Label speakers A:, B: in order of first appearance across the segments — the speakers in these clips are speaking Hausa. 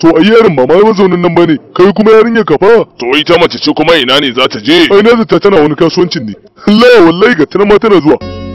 A: To ai yarin ba ma mazaunin nan bane, kai kuma yarinya ka fa.
B: To ita mace ce kuma ina ne za ta je?
A: Ai na zata tana wani kasuwancin ne. Allah wallahi ga tana ma tana zuwa.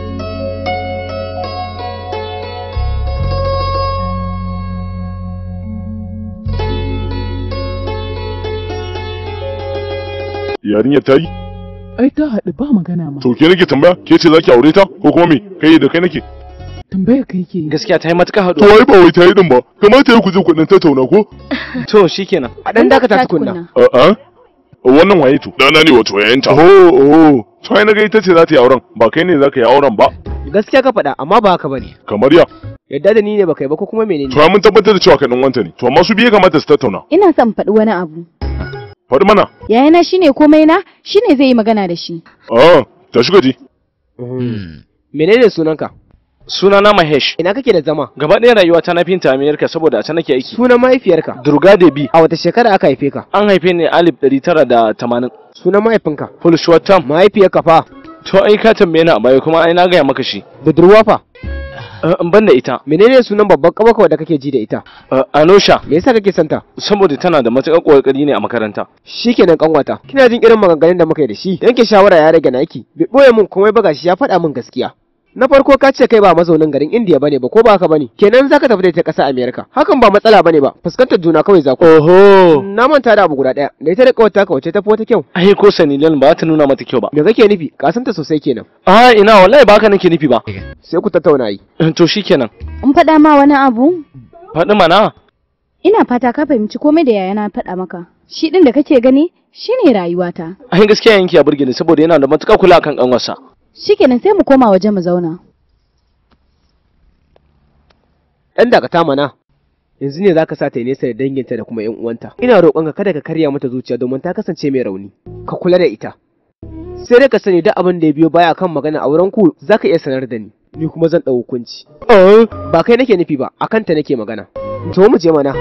A: Yarinya ta yi?
C: Ai ta haɗu ba magana ma.
A: To ke nake tambaya, ke ce zaki aure ta ko kuma me? Kai da kai nake.
C: Tambaya kai ke.
D: gaskiya ta yi matuƙar
A: To
D: haɗu
A: ai ba wai ta yi din ba. Kamata ya ku je ku dan tattauna ko?
D: to shikenan a dan dakata tukunna
A: A'a. Wannan waye to?
B: Dana ne wato yayanta.
A: Oh, oh. To ai naga ita ce za ta yi auren, ba kai ne za ka yi auren ba.
D: gaskiya ka faɗa amma ba haka bane
A: Kamar ya.
D: yadda da ni ne baka yi ba ko kuma menene
A: To ai mun tabbatar da cewa kai dan wanta ne. To amma su biye kamata su tattauna.
E: Ina son faɗi wani abu.
A: Faɗi mana.
E: Yayana shine komai na, shine zai yi magana da shi.
A: Ah, tashi gaji.
D: menene sunanka
F: Sunana Mahesh.
D: ina kake da zama
F: Gaba ɗaya rayuwa ta na finta Amerika saboda a can nake aiki.
D: sunan mahaifiyarka
F: Durga Debi.
D: a wata shekara aka haife ka
F: An haife ni alif ɗari tara da tamanin.
D: sunan mahaifinka
F: Fulshwatam.
D: mahaifiyarka fa
F: To ai ka tambaye ni a baya kuma ai na gaya maka shi.
D: budurwa fa
F: Eh, In ban da ita.
D: menene sunan babban kabaka da kake ji da ita
F: Eh, Anosha.
D: me yasa kake santa
F: Saboda tana da matuƙar ƙoƙari ne a makaranta.
D: shikenan kanwata kina jin irin maganganun da muka yi da shi yanke shawara ya rage naki bai boye min komai ba gashi ya faɗa min gaskiya na farko ka ce kai ba mazaunin garin India bane ba ko ba haka bane kenan zaka tafi da ita ƙasa America hakan ba matsala bane ba fuskantar juna kawai za ku
F: Oho.
D: na manta da abu guda ɗaya da ita da kawata ka wace tafi wata kyau
F: Ai ko Sanilan ba ta nuna mata kyau ba.
D: me kake nufi ka santa sosai kenan
F: Ah ina wallahi ba haka nake nufi ba.
D: sai ku tattauna yi
F: Eh, To shikenan.
E: In faɗa ma wani abu?
F: Faɗi mana.
E: Ina fata ka fahimci komai da yayana faɗa maka. Shi ɗin da kake gani shine rayuwata.
F: Ai gaskiya yanki ya burge ni saboda yana da matuƙar kula kan ƙanwarsa.
E: Shikenan sai mu koma waje mu zauna.
D: ɗan dakata mana yanzu ne zaka sa ta yi nesa da danginta da kuma yan uwanta ina roƙonka kada ka karya mata zuciya domin ta kasance mai rauni ka kula da ita sai dai ka sani duk abin da ya biyo baya kan magana auren ku zaka iya sanar da ni ni kuma zan ɗau hukunci ba kai nake nufi ba akan ta nake magana to mu je mana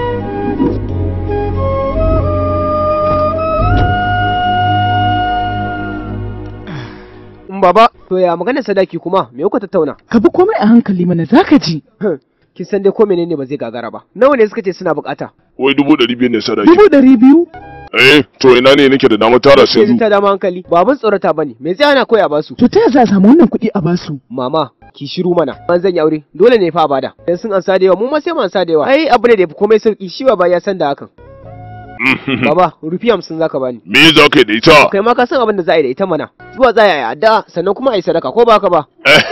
D: Mm, Baba, to ya magana sadaki kuma me kuka tattauna?
C: Ka bi komai a hankali mana zaka ji.
D: Kin san dai ko menene ba zai gagara ba. Nawa ne suka ce suna bukata?
A: Wai dubu ɗari biyu ne sadaki.
C: Dubu ɗari biyu?
A: Eh, to ina ne nake da damar tara su
D: Yanzu
A: yanzu.
D: ta dama hankali. Ba abin tsorata bane. Me zai ana koya basu?
C: To ta yaya za a samu wannan kuɗi a basu?
D: Mama, ki shiru mana. An zan yi aure. Dole ne fa a bada. Dan sun ansa da yawa, mu ma sai mu ansa da yawa. Ai abu ne da yafi komai sauki. Shi ba ya san da hakan. Baba, rufi hamsin zaka bani.
A: Me za ka yi da ita?
D: Kai ma ka san abin da za a yi da ita mana. Zuwa za a yi addu'a sannan kuma a yi sadaka ko ba haka ba?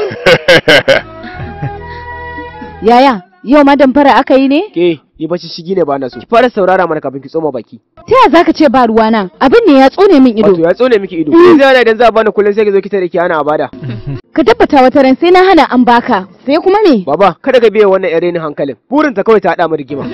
E: Yaya, yau ma damfara aka yi ne?
D: Ke, yi bacci shigi ne ba na so. Ki fara saurara mana kafin ki tsoma baki.
E: Ta yaya zaka ce ba ruwa nan? Abin ne ya tsone min
D: Wato
E: ido.
D: ya tsone miki ido. Yanzu yana idan za a bani kullum sai ki zo ki tare ki ana a bada.
E: Ka tabbata wata ran sai na hana an baka. Sai kuma me?
D: Baba, kada ka biya wannan yare ni hankalin. Burinta kawai ta haɗa mu rigima.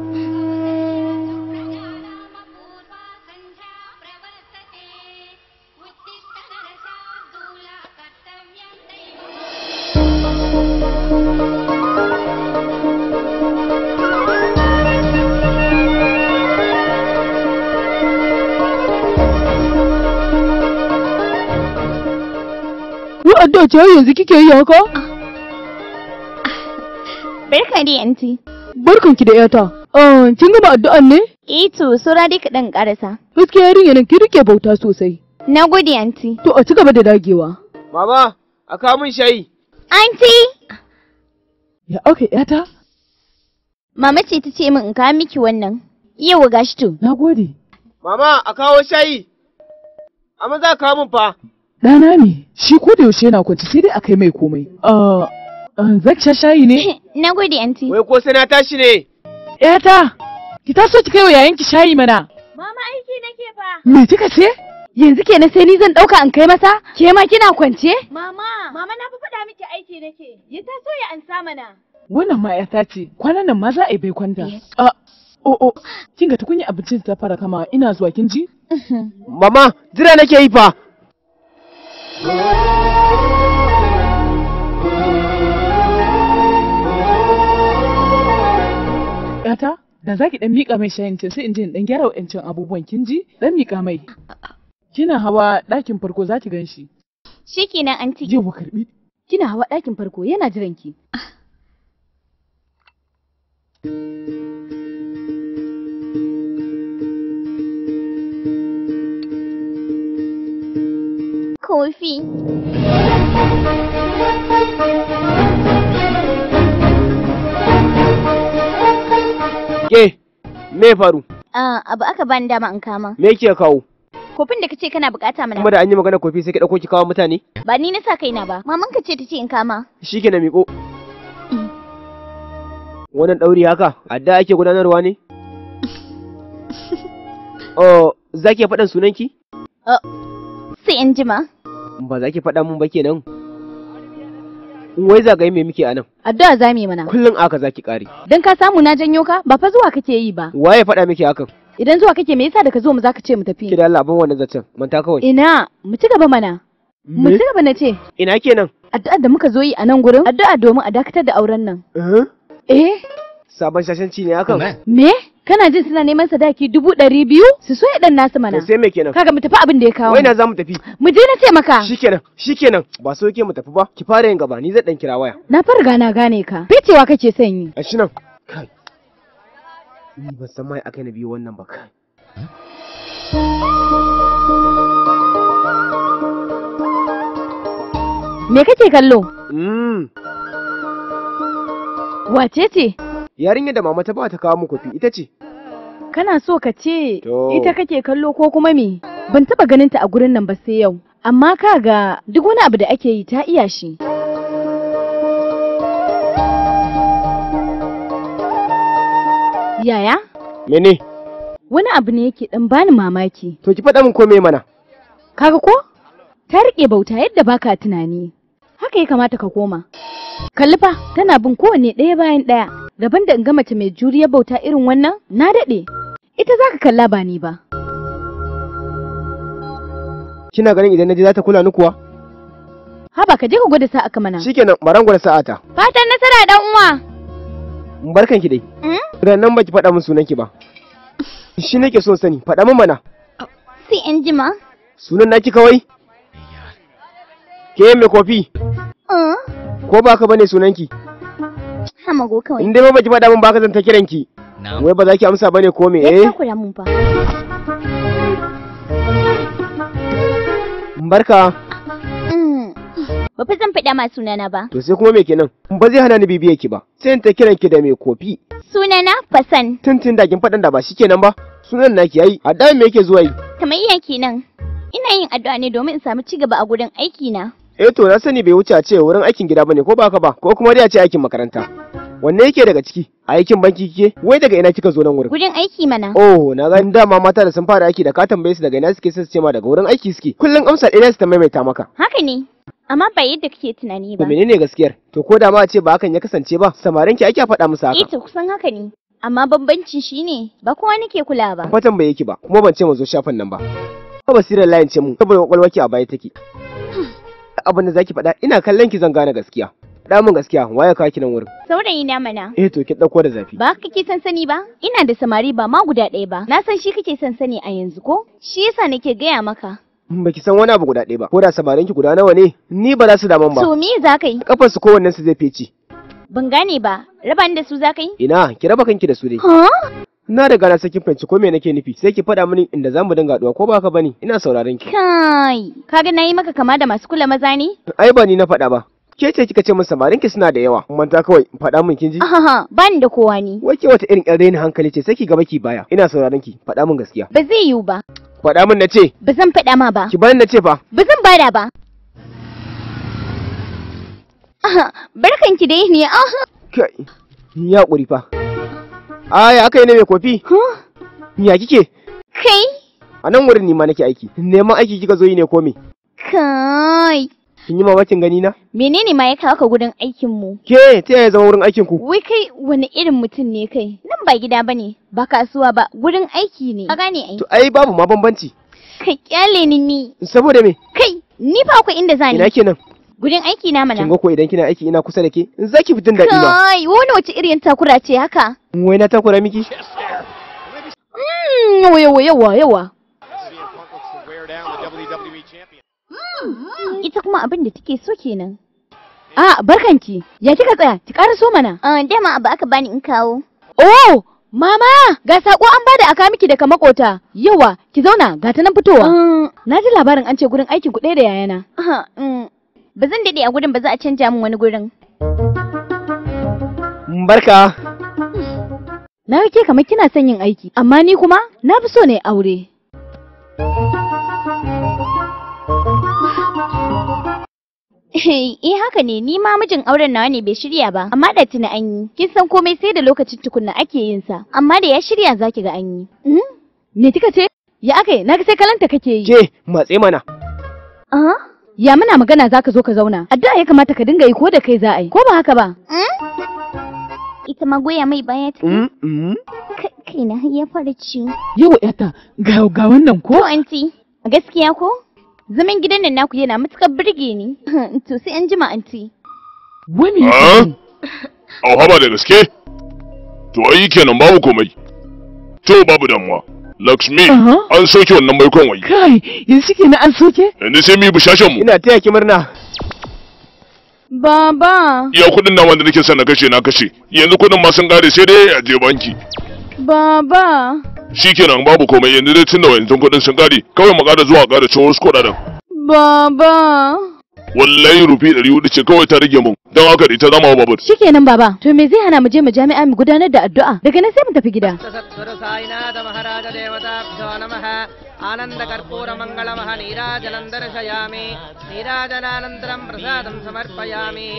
C: Ko addu'a ce yanzu kike yi haka?
G: Barka dai anti.
C: Barkanki da yata. Ah, kin gama addu'an ne?
G: Eh to, saura dai kaɗan ƙarasa.
C: Gaskiya yarinya nan ki rike bauta sosai.
G: Na gode anti.
C: To a ci gaba da dagewa.
D: Mama, a kawo min shayi.
G: Anti!
C: Ya aka yata?
G: Mama ce ta ce min in kawo miki wannan. Yau gashi to.
C: Na gode.
D: Mama, a kawo shayi. Amma za ka kawo min fa.
C: Ɗana ne, shi ko da yaushe yana kwanci sai dai a kai mai komai. Ah, ah, zaki sha shayi ne?
G: Na gode anti.
D: Wai ko sai na tashi ne?
C: Yata, ki taso ki kai wa yayanki shayi mana.
G: Mama aiki nake fa.
C: Me kika ce?
E: Yanzu kenan sai ni zan ɗauka an kai masa? Ke ma kina kwance?
G: Mama, mama na fi faɗa miki aiki nake. Ya taso ya ansa mana.
C: Wannan ma yata ce, kwanan nan ma za a yi bai kwanta. Ah, oh oh, kin ga tukunya abincin ta fara kama ina zuwa kin ji?
D: Mama, jira nake yi fa.
C: Yata, da zaki dan mika mai shayin can sai in je in dan gyara wa'ancan abubuwan kin ji? Dan mika mai. Kina hawa ɗakin farko za ki gan shi.
G: Shikenan anti.
C: Je mu karbi.
E: Kina hawa ɗakin farko yana jiran ki.
G: kofi.
D: Ke, me ya faru?
G: Ah, abu aka bani dama in kama.
D: Me ke kawo?
G: Kofin da kace kana bukata mana.
D: Kuma da an yi magana kofi sai ki dauko ki kawo mutane?
G: Ba ni na sa kaina ba. Maman ka ce ta ce in kama.
D: Shi ke na miƙo. Wannan ɗauri haka, adda ake gudanarwa ne? Oh, za ki faɗan sunanki?
G: Sai in jima.
D: Ba za ki faɗa mun ba kenan. Wai zagaye me muke a nan?
E: Addu'a za mu yi mana.
D: Kullum aka za ki ƙare.
E: Dan ka samu na janyo ka ba fa zuwa kake yi ba.
D: Waye faɗa miki hakan?
E: Idan zuwa kake me yasa da ka zo mu zaka ce mu
D: Ki
E: tafi?
D: da Allah ban wannan zancen, manta kawai.
E: Ina, mu ci gaba mana. Mu
D: Me?
E: ci gaba na ce.
D: Ina kenan?
E: Addu'ar da muka zo yi a nan gurin, addu'a domin a dakatar da auren nan.
D: Eh?
E: Eh,
D: Sabon shashanci ne hakan?
E: me? Kana jin suna neman sadaki dubu ɗari biyu? Su so ya ɗan nasu mana.
D: To sai me kenan?
E: Kaga mu tafi abin da ya kawo.
D: Wai
E: mu.
D: na za mu tafi?
E: Mu je na ce maka.
D: Shikenan, shikenan. Ba so yake mu tafi ba. Ki fara yin gaba, ni zan dan kira waya.
E: Na farga na gane ka. Ficewa kake son yi.
D: A shi nan. Kai. Ni ban san mai akai na biyo wannan ba kai.
E: Me kake kallo?
D: Mm.
E: Wace ce?
D: Yarinyar da mama ta ba ta kawo mu kofi ita ce.
E: Kana so ka ce
D: To.
E: ita kake kallo ko kuma me? Ban taba ganin ta a gurin nan ba sai yau. Amma kaga duk wani abu da ake yi ta iya shi. Yaya,
D: Mene?
E: wani abu ne yake dan bani mamaki.
D: To ki faɗa min ko me mana?
E: Kaga ko? Ta rike bauta yadda baka tunani. Haka ya kamata ka koma. Kalli fa, tana bin kowanne ɗaya bayan ɗaya. Gaban da in ga mace mai juriyar bauta irin wannan, na daɗe. Ita za ka kalla ba ni ba.
D: Kina ganin idan naje za ta kula ni kuwa?
E: Haba ka je ka gwada sa'a ka mana.
D: Shikenan, baran gwada sa'ata.
G: Fatan nasara dan uwa.
D: Barkan ki dai.
G: Hmm?
D: Rannan baki faɗa min sunan ki ba. Shi nake so sani, faɗa min mana.
G: Sai in jima.
D: Sunan naki kawai? Ke me kofi?
G: Ah,
D: Ko ba ka bane sunanki?
G: hamago kawai.
D: In dai ba baki faɗa min ba ka zan ta kiranki. Wai ba za ki amsa bane ko me
G: Ya
D: eh?
G: takura mun fa.
D: Barka.
G: Mm. Ba fa zan faɗa ma sunana ba.
D: To sai kuma me kenan? Ba zai hana ni bibiye ki ba. Sai in ta kiran ki da me kofi.
G: Sunana Fasan.
D: Tuntun da kin faɗan da ba shikenan ba. Sunan naki yayi. A da me yake zuwa yi?
G: Kamar iya kenan. Ina yin addu'a ne domin in samu ci gaba a gurin aiki na.
D: Eh to na sani bai wuce a ce wurin aikin gida bane ko ba ka ba ko kuma dai a ce aikin makaranta. Wanne yake daga ciki? Aikin banki kike? Wai daga ina kika zo nan wurin?
G: Gurin aiki mana.
D: Oh, na ga dama mata da sun fara aiki da ka tambaye su daga ina suke sai su ce ma daga wurin aiki suke. Kullum amsa ɗaya su ta maimaita maka.
G: Haka ne. Amma ba yadda kake tunani
D: To
G: ba.
D: menene gaskiyar? To ko da ma a ce ba hakan ya kasance ba, samarin ki ake faɗa musu
G: Eh
D: haka.
G: to kusan haka ne. Amma bambanci shine ba kowa nake kula ba.
D: Fatan bai yake ba, kuma ban ce mu zo shafin nan ba. Ko basirar layin ce mu, saboda kwakwalwaki a baya take. Abin da zaki faɗa, ina kallon ki zan gane gaskiya. Faɗa min gaskiya, waye ka ki nan wurin?
G: Saurayi na mana.
D: Eh to ki ɗauko da zafi.
G: Ba kake son sani ba? Ina da samari ba ma guda ɗaya ba. Na san shi kake son sani a yanzu ko? Shi yasa nake gaya maka.
D: Baki san wani abu guda ɗaya ba, ko da samarin ki guda nawa ne? Ni ba za su daman ba.
G: To me za ka yi?
D: Kafar su kowannen su zai feci.
G: Ban gane ba. Raba ni da su za ka yi?
D: Ina, ki raba kanki da su dai.
G: Ha?
D: Na riga na sakin fahimci ko me nake nufi, sai ki faɗa mini inda zamu dinga haɗuwa ko ba haka bane? Ina sauraron ki.
G: Kai. Kaga na yi maka kama da masu kula maza ne?
D: Ai ba ni na faɗa ba. Ke ce kika ce min samarin ki suna da yawa. Manta kawai, faɗa min kin ji?
G: Ahaha, ba ni da kowa ni.
D: Wai ke wata irin ƴan rainin hankali ce sai ki gaba ki baya. Ina sauraron ki, faɗa min gaskiya.
G: Ba zai yiwu ba.
D: Faɗa min na ce,
G: Ba zan faɗa ma ba.
D: ki bani na ce fa.
G: Ba zan bada ba. Aha, barkanki dai ne. Aha.
D: Kai, ni ya ƙuri fa. Aya aka yi ne mai kofi?
G: Huh?
D: Ya kike?
G: Kai.
D: A nan wurin ni ma nake aiki. Neman aiki kika zo yi ne ko me?
G: Kai.
D: Kin yi mamakin gani na?
G: Menene ma ya kawo ka gurin aikin mu?
D: Ke, ta yaya zama wurin aikin ku?
G: Wai kai wani irin mutum ne kai? Nan ba gida bane, ba kasuwa ba, gurin aiki ne. Ka gane ai.
D: To ai babu ma bambanci.
G: Kai kyale ni ni.
D: Saboda me?
G: Kai, ni fa akwai inda zani.
D: Ina kenan?
G: Gurin aiki na
D: Kin
G: mana.
D: ga ko idan kina aiki ina kusa da ke, za ki fitin daɗi ma.
G: Kai, wani wace irin takura ce haka?
D: Wai na takura miki?
E: Mm, yawa yawa yawa yawa.
G: Ita kuma abin da take so kenan.
E: A barkanki. Ya kika tsaya? Ki ƙara so mana.
G: Ah, dama abu aka bani in kawo.
E: Oh, Mama, ga sako an bada aka miki daga makota. Yawa, ki zauna, ga ta nan fitowa. Na ji labarin an ce gurin aikin ku ɗaya da yayana.
G: Ba zan daɗe a gurin ba za a canja min wani gurin.
D: Barka.
E: Na ga ke kamar kina son yin aiki, amma ni kuma na fi so ne aure.
G: Eh haka ne ni ma mijin auren nawa ne bai shirya ba amma da tuni an yi kin san komai sai da lokacin tukunna ake yin sa amma da ya shirya zaki ga an yi
E: Me kika ce? Ya aka yi, na ga sai kalanta kake yi.
D: Ke, matse mana.
G: ah
E: Ya muna magana za ka zo ka zauna. Addu'a ya kamata ka dinga yi ko da kai za a yi, ko ba haka ba?
G: ita ma goya mai baya ta
D: Mm, mm.
G: Kai- kaina har ya fara ciwo
C: Yau yata ga ga wannan
G: to
C: ko?
G: anti a gaskiya ko zaman gidan nan naku yana matukar burge ni to sai an jima anti
C: Wani
B: Ah? Au haba da gaske? To ai kenan babu komai. To babu damuwa. Lakshmi,
C: Aha.
B: an soke wannan baikon wai.
C: kai yanzu kenan an soke?
B: Yanzu sai mu yi bishashen mu.
D: Ina taya ki murna.
E: Baba,
B: Iya kuɗin nan wanda nake son na kashe na kashe. Yanzu kuɗin ma sun kare sai dai a je banki.
E: baba,
B: Shikenan babu komai yanzu dai tunda wayancan kuɗin sun kare kawai mu ƙara zuwa ƙara ciwo wasu kuɗaɗen.
E: baba.
B: Wallahi rufi ɗari hudu ce kawai ta rage mun. Don haka da ita zama babur.
E: Shikenan baba, to me zai hana mu je mu jami'a mu gudanar da addu'a? Daga nan sai mu tafi gida.
H: Sadhguru సాయినాథ మహారాజ దేవతాభ్యో నమ ఆనంద కర్పూర మంగళమః నీరాజనం దర్శయామి నీరాజనానంతరం ప్రసాదం సమర్పయామి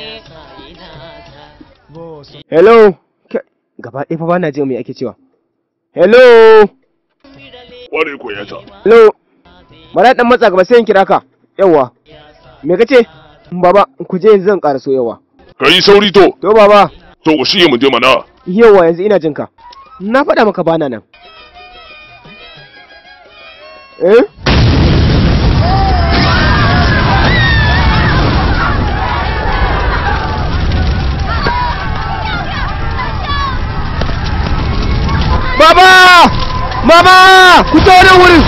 D: Hello. Ke- Gaba ɗaya fa ba na jin me ake cewa. Hello.
B: Ware ko yata.
D: Hello. Bara dan matsa gaba sai in kira ka. Yawwa. Me kace? Baba, ku je yanzu zan ƙara so yawa.
B: Kai sauri to.
D: To baba,
B: To ku shige mu je mana.
D: yawa yanzu ina jin ka. Na faɗa maka bana nan. Eh? Baba! Baba! Ku ta wani wurin!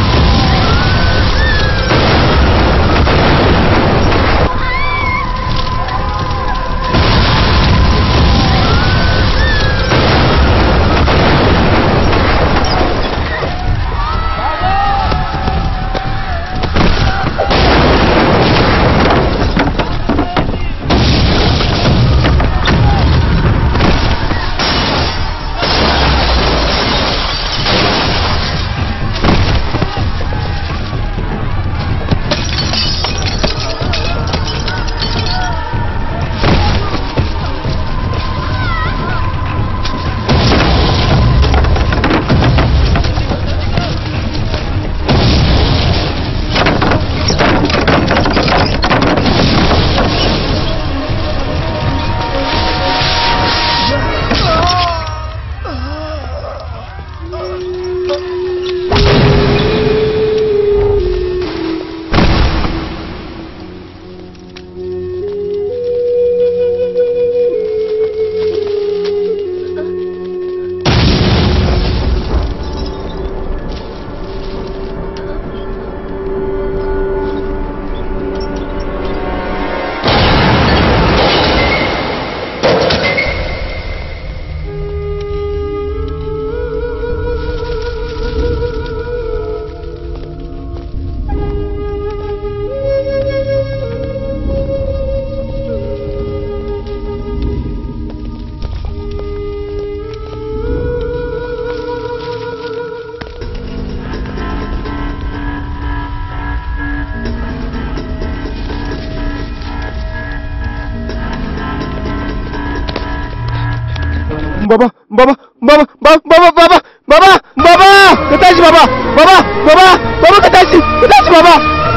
D: Baba, baba, baba, baba, baba, baba, baba, baba, ka tashi baba, baba, baba, baba ka tashi, ka tashi baba.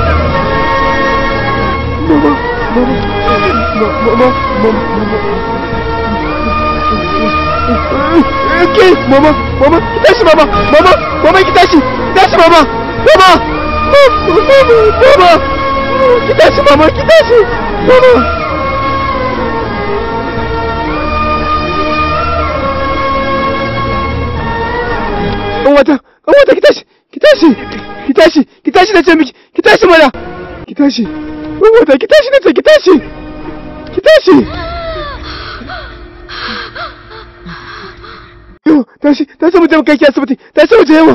D: Baba, baba, baba, baba, baba. Ke, mama, mama, ki tashi mama, mama, mama ki tashi, ki tashi mama, mama, mama, ki tashi mama, ki tashi, mama. Kanwata, kanwata ki tashi, ki tashi, ki tashi, ki tashi na ce miki, ki tashi mana, ki tashi. Kanwata ki tashi na ce ki tashi, ki tashi. ciwo tashi tashi mu je mu kai ki asibiti tashi mu je mu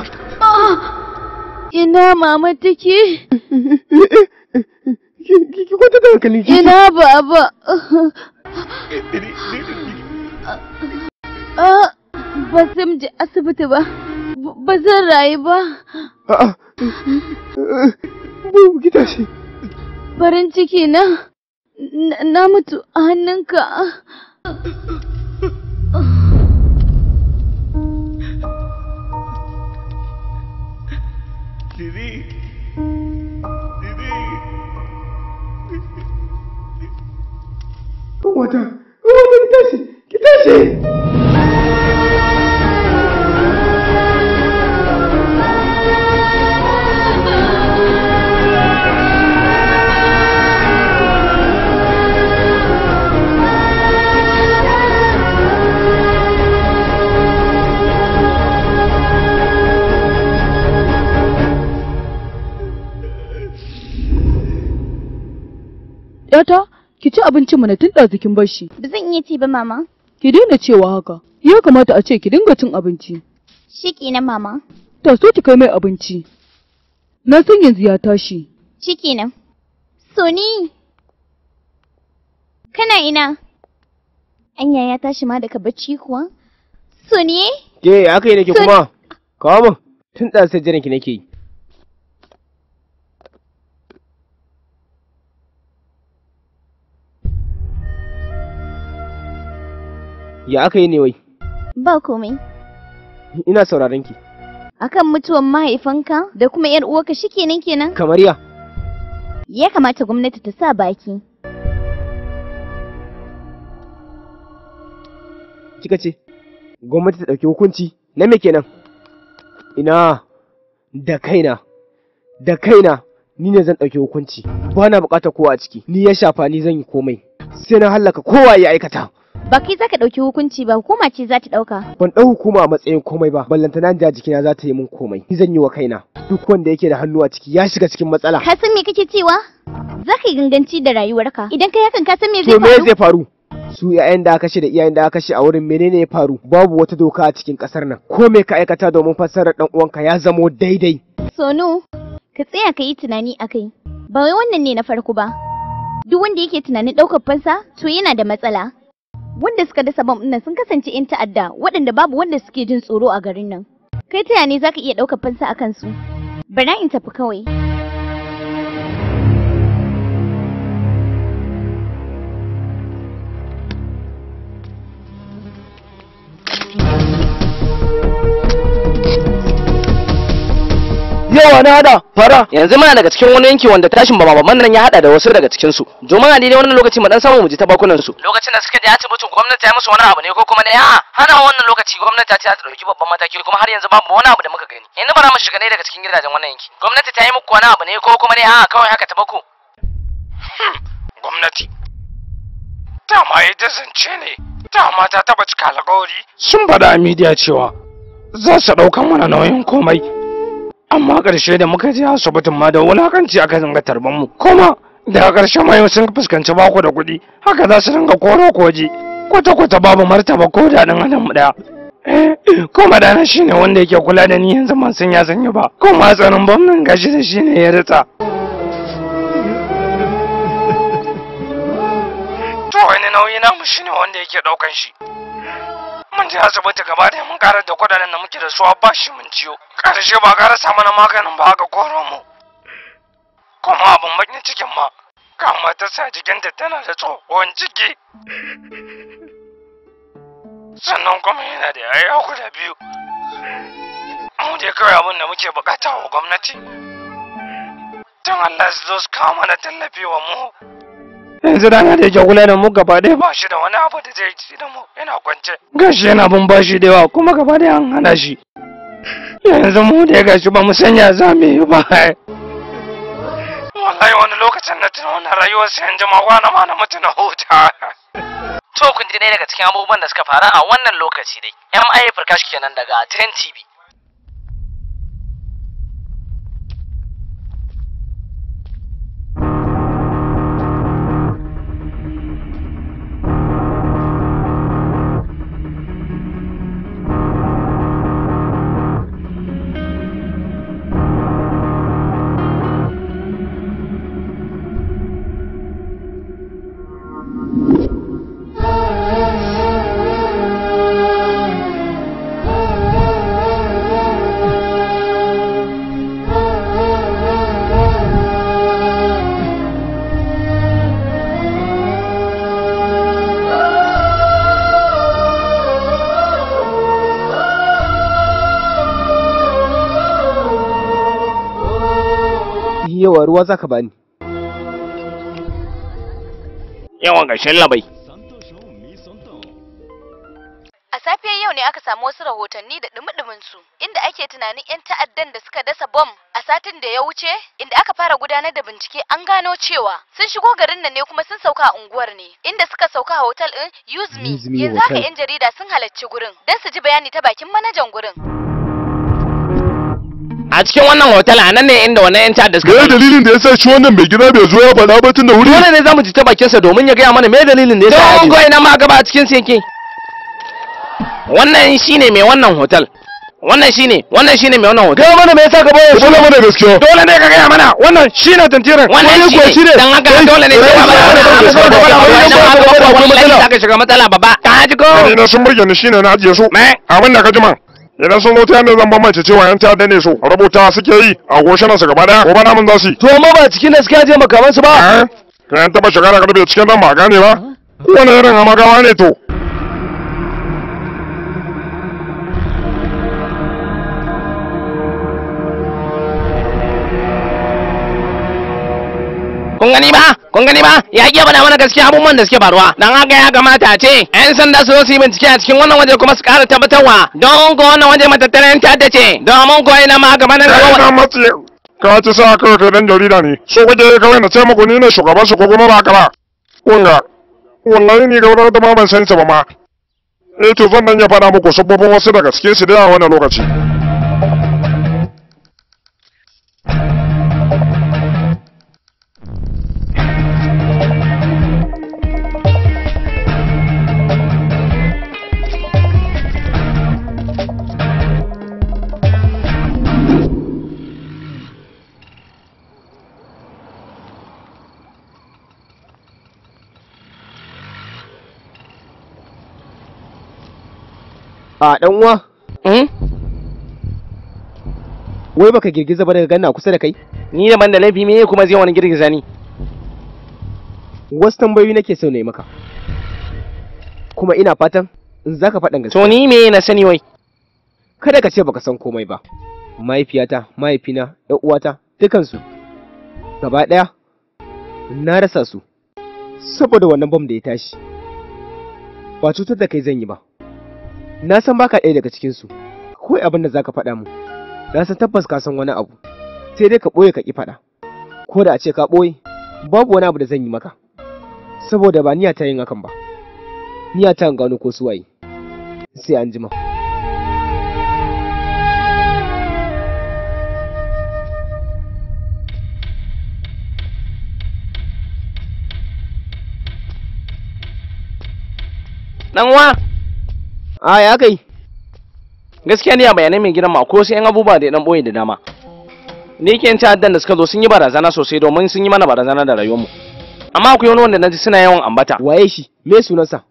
E: Ina mama take?
D: ki ki ki kwanta da hankali ki
E: Ina baba? Ah, Ba zan je asibiti ba. B- Ba zan rayu ba.
D: a'a bu ki tashi
E: Farin ciki na na- na mutu a hannunka.
D: wata wata ki tashi ki tashi
C: Yata, ki ci abincin mu na tun ɗazu kin bar shi.
G: Ba zan iya ci ba mama.
C: Ki daina cewa haka. Ya kamata a ce ki dinga cin abinci.
G: Shi kenan mama.
C: Ta so ki kai mai abinci. Na san yanzu ya tashi.
G: Shi kenan. Soni. Kana ina? Anya ya tashi ma daga bacci kuwa? Soni?
D: ke aka yi nake
G: Sun-
D: kuma kawo min tun ɗan sai jiran ki nake yi ya aka yi ne wai
G: Ba komai.
D: ina sauraron ki
G: Akan mutuwan mahaifanka da kuma yar uwarka shikenan kenan?
D: kamar ya
G: Ya kamata gwamnati ta sa baki.
D: kika ce gwamnati ta ɗauki hukunci na me kenan ina da kaina da kaina ni ne zan ɗauki hukunci ba na buƙatar kowa a ciki ni ya shafa ni zan yi komai sai na hallaka kowa ya aikata
G: Ba kai za ka ɗauki hukunci ba, hukuma ce za ta ɗauka.
D: ban ɗau hukuma a matsayin komai ba ballantana da jikina za ta yi min komai ni zan yi wa kaina duk wanda yake da hannu a ciki ya shiga cikin matsala
G: Ka san me kake cewa? Za ka yi ganganci da rayuwarka. Idan kai hakan ka san me zai
D: to me
G: faru?
D: zai faru su yayan da aka kashe da iyayen da aka kashe a wurin menene ya faru babu wata doka a cikin kasar nan ko me ka aikata domin fassarar dan uwanka ya zamo daidai
G: Sonu, ka tsaya ka yi tunani a kai. Ba wai wannan ne na farko ba. Duk wanda yake tunanin ɗaukar fansa, to yana da matsala. Wanda suka dasa bam nan sun kasance 'yan ta'adda waɗanda babu wanda suke jin tsoro a garin nan. Kai ta ne za ka iya ɗaukar fansa a kansu? Bara in tafi kawai.
F: yawa na hada fara yanzu muna daga cikin wani yanki wanda tashin bama nan ya hada da wasu daga cikin su domin a daidai wannan lokaci mu dan samu mu ji ta bakunan su lokacin da suka je asibitin gwamnati ta yi musu wani abu ne ko kuma ne a hana wannan lokaci gwamnati ta ce za ta dauki babban mataki kuma har yanzu babu wani abu da muka gani yanzu bara mu shiga ne daga cikin gidajen wannan yanki gwamnati ta yi muku wani abu ne ko kuma ne a kawai haka ta baku
I: gwamnati dama ita zance ne dama ta taba cika alkawari sun faɗa a midiya cewa za su ɗaukan mana nauyin komai amma ƙarshe da muka je asibitin ma da wulakanci aka zanga tarban mu kuma daga ƙarshe ma yau sun fuskanci bako da kuɗi haka za su dinga koro koji kwata-kwata babu martaba ko daɗin adam ɗaya Eh, kuma dana shine wanda yake kula da ni yanzu man sun ya sanya ba kuma tsanin bamnan gashi da shine ya ritsa to wani nauyi namu shine wanda yake daukan shi mun je asibiti gaba da mun karar da kudaden da muke da su a bashi mun ciyo karshe ba ka rasa mana maganin ba aka koro mu kuma abin bakin cikin ma kama ta sa jikinta tana da tsohon ciki sannan kuma yana da yaya guda biyu mu dai kawai abin da muke bukata wa gwamnati don Allah su zo su kawo mana tallafi wa mu yanzu rana da yake kula da mu gaba ɗaya ba shi da wani abu da zai ci da mu yana kwance gashi yana bin bashi da yawa kuma gaba ɗaya an hana shi yanzu mu da ya gashi ba mu sanya za mu yi ba wallahi wani lokacin na tuna wannan rayuwar sai yanzu ma kwana ma na mutu na huta
F: to kun ji ɗaya daga cikin abubuwan da suka faru a wannan lokaci dai MI Prakash kenan daga 10 TV
D: Yawa ruwa za ka bani.
I: Yawan gashin labai.
E: A safiyar yau ne aka samu wasu rahotanni da dumi su inda ake tunanin 'yan ta'addan da suka dasa bom a satin da ya wuce inda aka fara gudanar da bincike an gano cewa sun shigo garin nan ne kuma sun sauka a unguwar ne inda suka sauka a hotel din Use Me
D: Use Me
E: yanzu haka
D: Hotel.
E: 'yan jarida sun halarci gurin don su ji bayani ta bakin manajan gurin.
F: a cikin wannan hotel a nan ne inda wannan yan ta'adda suka
A: Me dalilin da ya sa shi wannan mai gida bai zo ya faɗa ba tun da wuri?
F: dole ne zamu ji ta bakin sa domin ya gaya mana me dalilin da ya sa
A: Don
F: ko ina ma gaba a cikin sa yake wannan shine mai wannan hotel wannan shine wannan shine mai wannan hotel
A: Gaya mana me yasa ka bayar shi mana gaskiya.
I: Dole ne ka gaya mana wannan shine tantirin.
F: wannan
A: kuwa
F: shine
A: shine.
F: dan haka
A: Kai,
F: dole ne
A: kai,
F: sai ba
A: kai, kai, kai, kai, kai, kai, kai,
F: wallahi
A: matsala.
F: zaka shiga matsala baba ka ji ko
I: Ni na sun burge ni shine na ajiye su.
F: me
I: Abin da ka ji man. Idan sun zo ta yadda zan bambance cewa yan ta'adda ne su rubuta suke yi a goshinan su gaba daya. Gobe namun za su yi.
A: To amma ba cikin da suka je makaman su ba.
I: Eh? Ka yan taba shiga da karfe cikin nan ba a gane ba. Wani irin amagawa ne to.
F: kun gani ba kun gani ba ya iya bada mana gaskiya abubuwan da suke faruwa dan haka ya kamata a ce yan sanda su zo su yi bincike a cikin wannan waje kuma su kara tabbatarwa don ko wannan waje matattaran ta'adda ce domin ko ina ma gaba na
I: Kai na
F: gaba
I: matsi. Ka ci sa kawai kai dan jarida ne. So kake kawai na ce muku ni ne shugaban su ko kuma ba haka ba. Kunga. Wallahi ni gaba da ma ban san sa ba ma. Eh to zan nan ya faɗa muku sababbin wasu daga cikin su da a wannan lokaci.
D: A ɗan uwa,
F: Hmm?
D: wai baka girgiza ba daga ganna kusa da kai?
F: ni da ban da laifi me kuma zai wani girgiza ni
D: Wasu tambayoyi nake so na yi maka. Kuma ina fatan in za ka faɗan gaskiya.
F: to ni me na sani wai
D: Kada ka ce baka san komai ba. Mahaifiyata, mahaifina, ‘yan uwata, dukansu. Gaba ɗaya, na rasa su. Saboda wannan bom da ya tashi. Ba cutar da kai zan yi ba. Na san baka ɗaya daga cikinsu. Kawai abin da za ka faɗa mu. Na san tabbas ka san wani abu. Sai dai ka ɓoye ka ƙi faɗa. Ko da a ce ka ɓoye, babu wani abu da zan yi maka. Saboda ba niyya ta yin hakan ba. Niyya ta in gano ko su waye. Sai an jima.
F: dan uwa
D: A ya kai.
F: gaskiya ne a bayanai mai gidan ma ko sai yan abubuwa da ya dan boye da dama ni ke ta'addan da suka zo sun yi barazana sosai domin sun yi mana barazana da rayuwarmu amma akwai wani wanda naji suna yawan ambata
D: Waye shi? Me sunansa?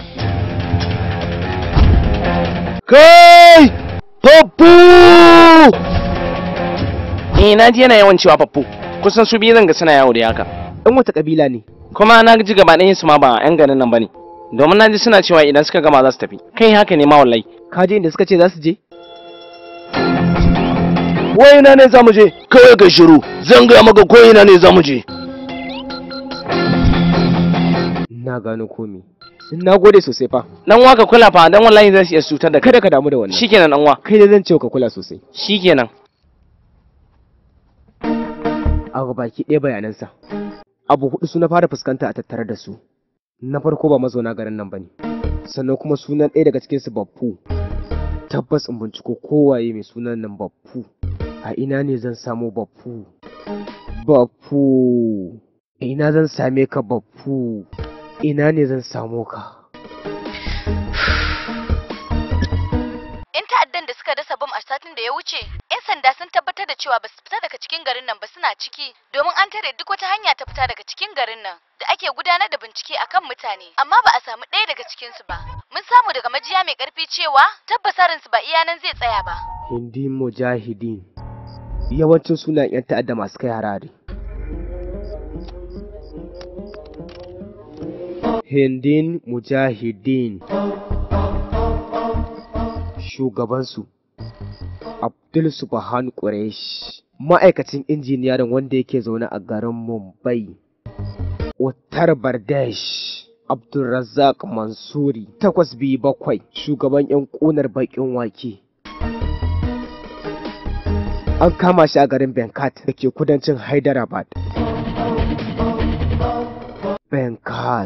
A: Kai! Papu!
F: eh na ji yana yawan cewa faffu kusan su biyu zanga suna yawo da haka
D: Ɗan wata ƙabila ne.
F: kuma na ji gaba ɗayan su ma ba yan garin nan bane domin na ji suna cewa idan suka gama za su tafi kai haka ne ma wallahi
D: Ka je inda suka ce za su je?
A: Wai ina ne za mu je? Kawai ka shiru. Zan gaya maka ko ina ne za mu je.
D: Na gano komi. Na gode sosai fa.
F: dan uwa ka kula fa dan wallahi zai iya cutar da kai
D: Kada ka damu da wannan.
F: shikenan dan uwa
D: Kai da zan ce ka kula sosai.
F: shikenan
D: A baki ɗaya bayanansa. Abu hudu su na fara fuskanta a tattare da su. Na farko ba mazauna garin nan bane. Sannan kuma sunan ɗaya daga cikinsu Baffu. Tabbas in binciko kowaye mai sunan nan Baffu. A ina ne zan samu Baffu? Baffu. A ina zan same ka Baffu? Ina ne zan samu ka?
E: Yan ta'addan da suka dasa bom a satin da ya wuce, 'yan sanda sun tabbatar da cewa ba su fita daga cikin garin nan ba suna ciki, domin an tare duk wata hanya ta fita daga cikin garin nan da ake gudanar da bincike akan mutane, amma ba a samu ɗaya daga cikinsu ba. Mun samu daga majiya mai ƙarfi cewa tabbasarinsu ba iya nan zai tsaya ba.
D: Hindi Mujahideen. Yawancin sunan 'yan ta'adda masu kai harare. Hindin Mujahideen. Shugabansu Abdul Subhan Quraish ma'aikacin injiniyarin wanda yake zaune a garin Mumbai, Uttar Pradesh, Abdulrazak Mansuri, takwas biyu bakwai, shugaban 'yan ƙunar baƙin wake. An kama shi a garin Benkat da ke kudancin Hyderabad. Benkat.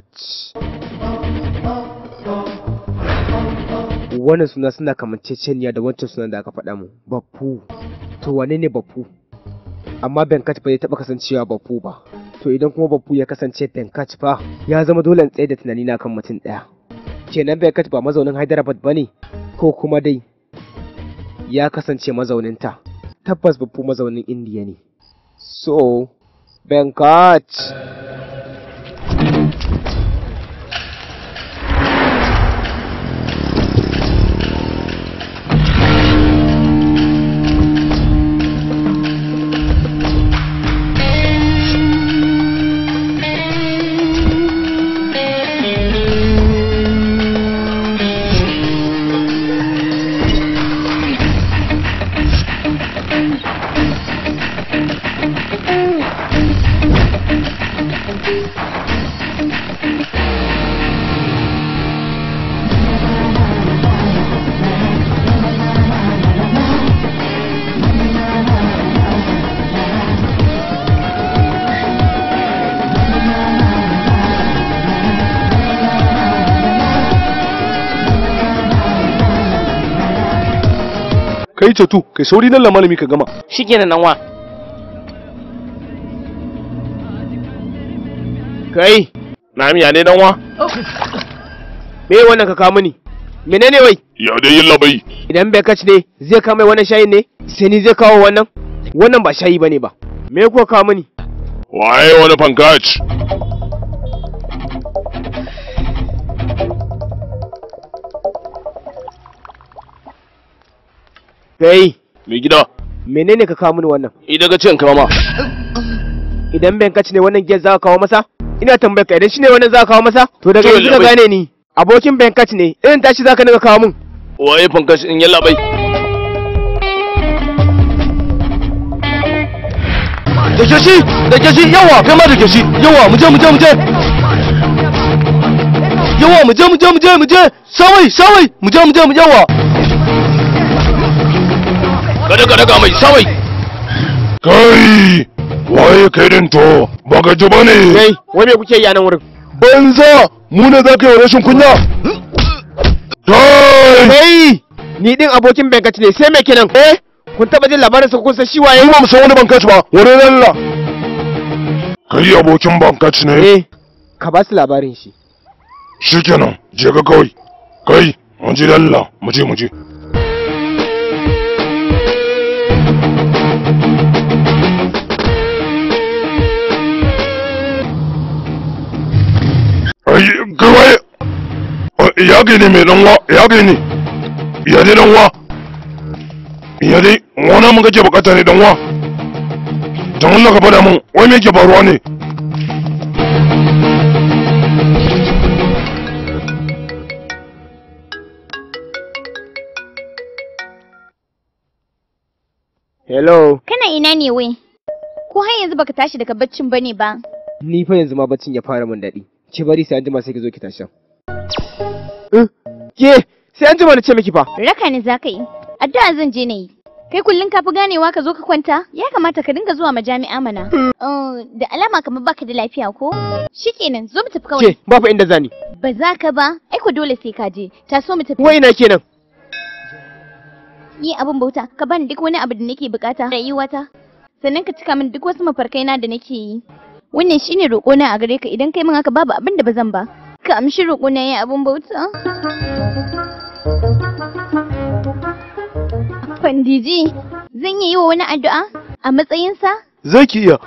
D: Wannan suna suna kamanceceniya da wancan sunan da aka faɗa mu, Baffu. To wane ne Baffu? Amma Benkat ba zai taɓa kasancewa Baffu ba. To idan kuma Baffu ya kasance Benkat fa, ya zama dole in tsaye da tunani na kan mutum ɗaya. Kenan Benkat ba mazaunin Hyderabad ba ne, ko kuma dai ya kasance mazauninta. Tabbas Baffu mazaunin Indiya ne. So, Benkat.
A: kai catu kai sauri nan la malami ka gama
F: shikenan nan wa
D: Kai,
B: na miya ne dan wa
D: me wannan ka kawo mini? Menene wai?
B: ya dai yin labai
D: Idan Benkat ne zai kawo mai wannan shayin ne? Sai ni zai kawo wannan? Wannan ba shayi bane ba. Me kuwa kawo mini?
B: waye wani fankach
D: Kai,
A: mai gida
D: menene ka kawo mini wannan?
A: idan ka ce in kama
D: Idan Benkat ne wannan giyar za ka kawo masa? Ina tambayar ka idan shi ne wannan za ka kawo masa? To daga
A: To,
D: yanzu ka
A: labai.
D: gane ni. Abokin Benkat ne, irin tashi za ka dinga kawo min.
A: waye fankas in yalla bai da ke shi da ke shi yawa kai ma da ke shi yawa mu je mu je mu je yawa mu je mu je mu je mu je sawai sawai mu je mu je mu yawa kada kada ga mai sawai
B: kai waye kai din to baka ji bane
D: Kai, wai me kuke yi a nan wurin?
B: banza mu ne za ka yi wa rashin kunya kai
D: Kai, ni din abokin Benkat ne, sai me kenan? Eh, kun taba jin labarin sa kun san shi waye?
B: Ai ba mu san wani bankaci ba wani lalla kai abokin bankaci ne
D: Eh, ka ba su labarin shi.
B: shikenan je ka kawai kai mun ji lalla mu je mu je ai kai waye Ai, ya gani mai danwa ya gani ya dai danwa ya dai wani mun kake bukata ne danwa don Allah ka faɗa mun wai me yake faruwa ne
D: Hello,
G: Kana ina ne wai? Ko har yanzu baka tashi daga baccin bane ba?
D: ni fa yanzu ma baccin ya fara min daɗi. Ki bari sai an jima sai ki zo ki tashi. Eh, Ke, sai an jima na ce miki fa.
G: Raka ni zaka yi. Addu'a zan je na yi. Kai kullum ka fi ganewa ka zo ka kwanta? Ya kamata ka dinga zuwa majami'a mana. Oh, da alama kamar baka da lafiya ko? Shikenan, zo mu tafi kawai.
D: Ke, ba fa inda zani.
G: Ba za ka ba, ai ko dole sai ka je. Ta so mu tafi.
D: Wai ina kenan.
G: Ni abin bauta, ka bani duk wani abu da nake bukata rayuwata. Sannan ka cika min duk wasu mafarkai na da nake yi. Wannan shine roƙo na a gare ka idan kai min haka babu abin da ba zan ba. Ka amshi roƙo na yi abin bauta. Fandiji, zan iya yi wa wani addu'a a matsayinsa?
A: zaki iya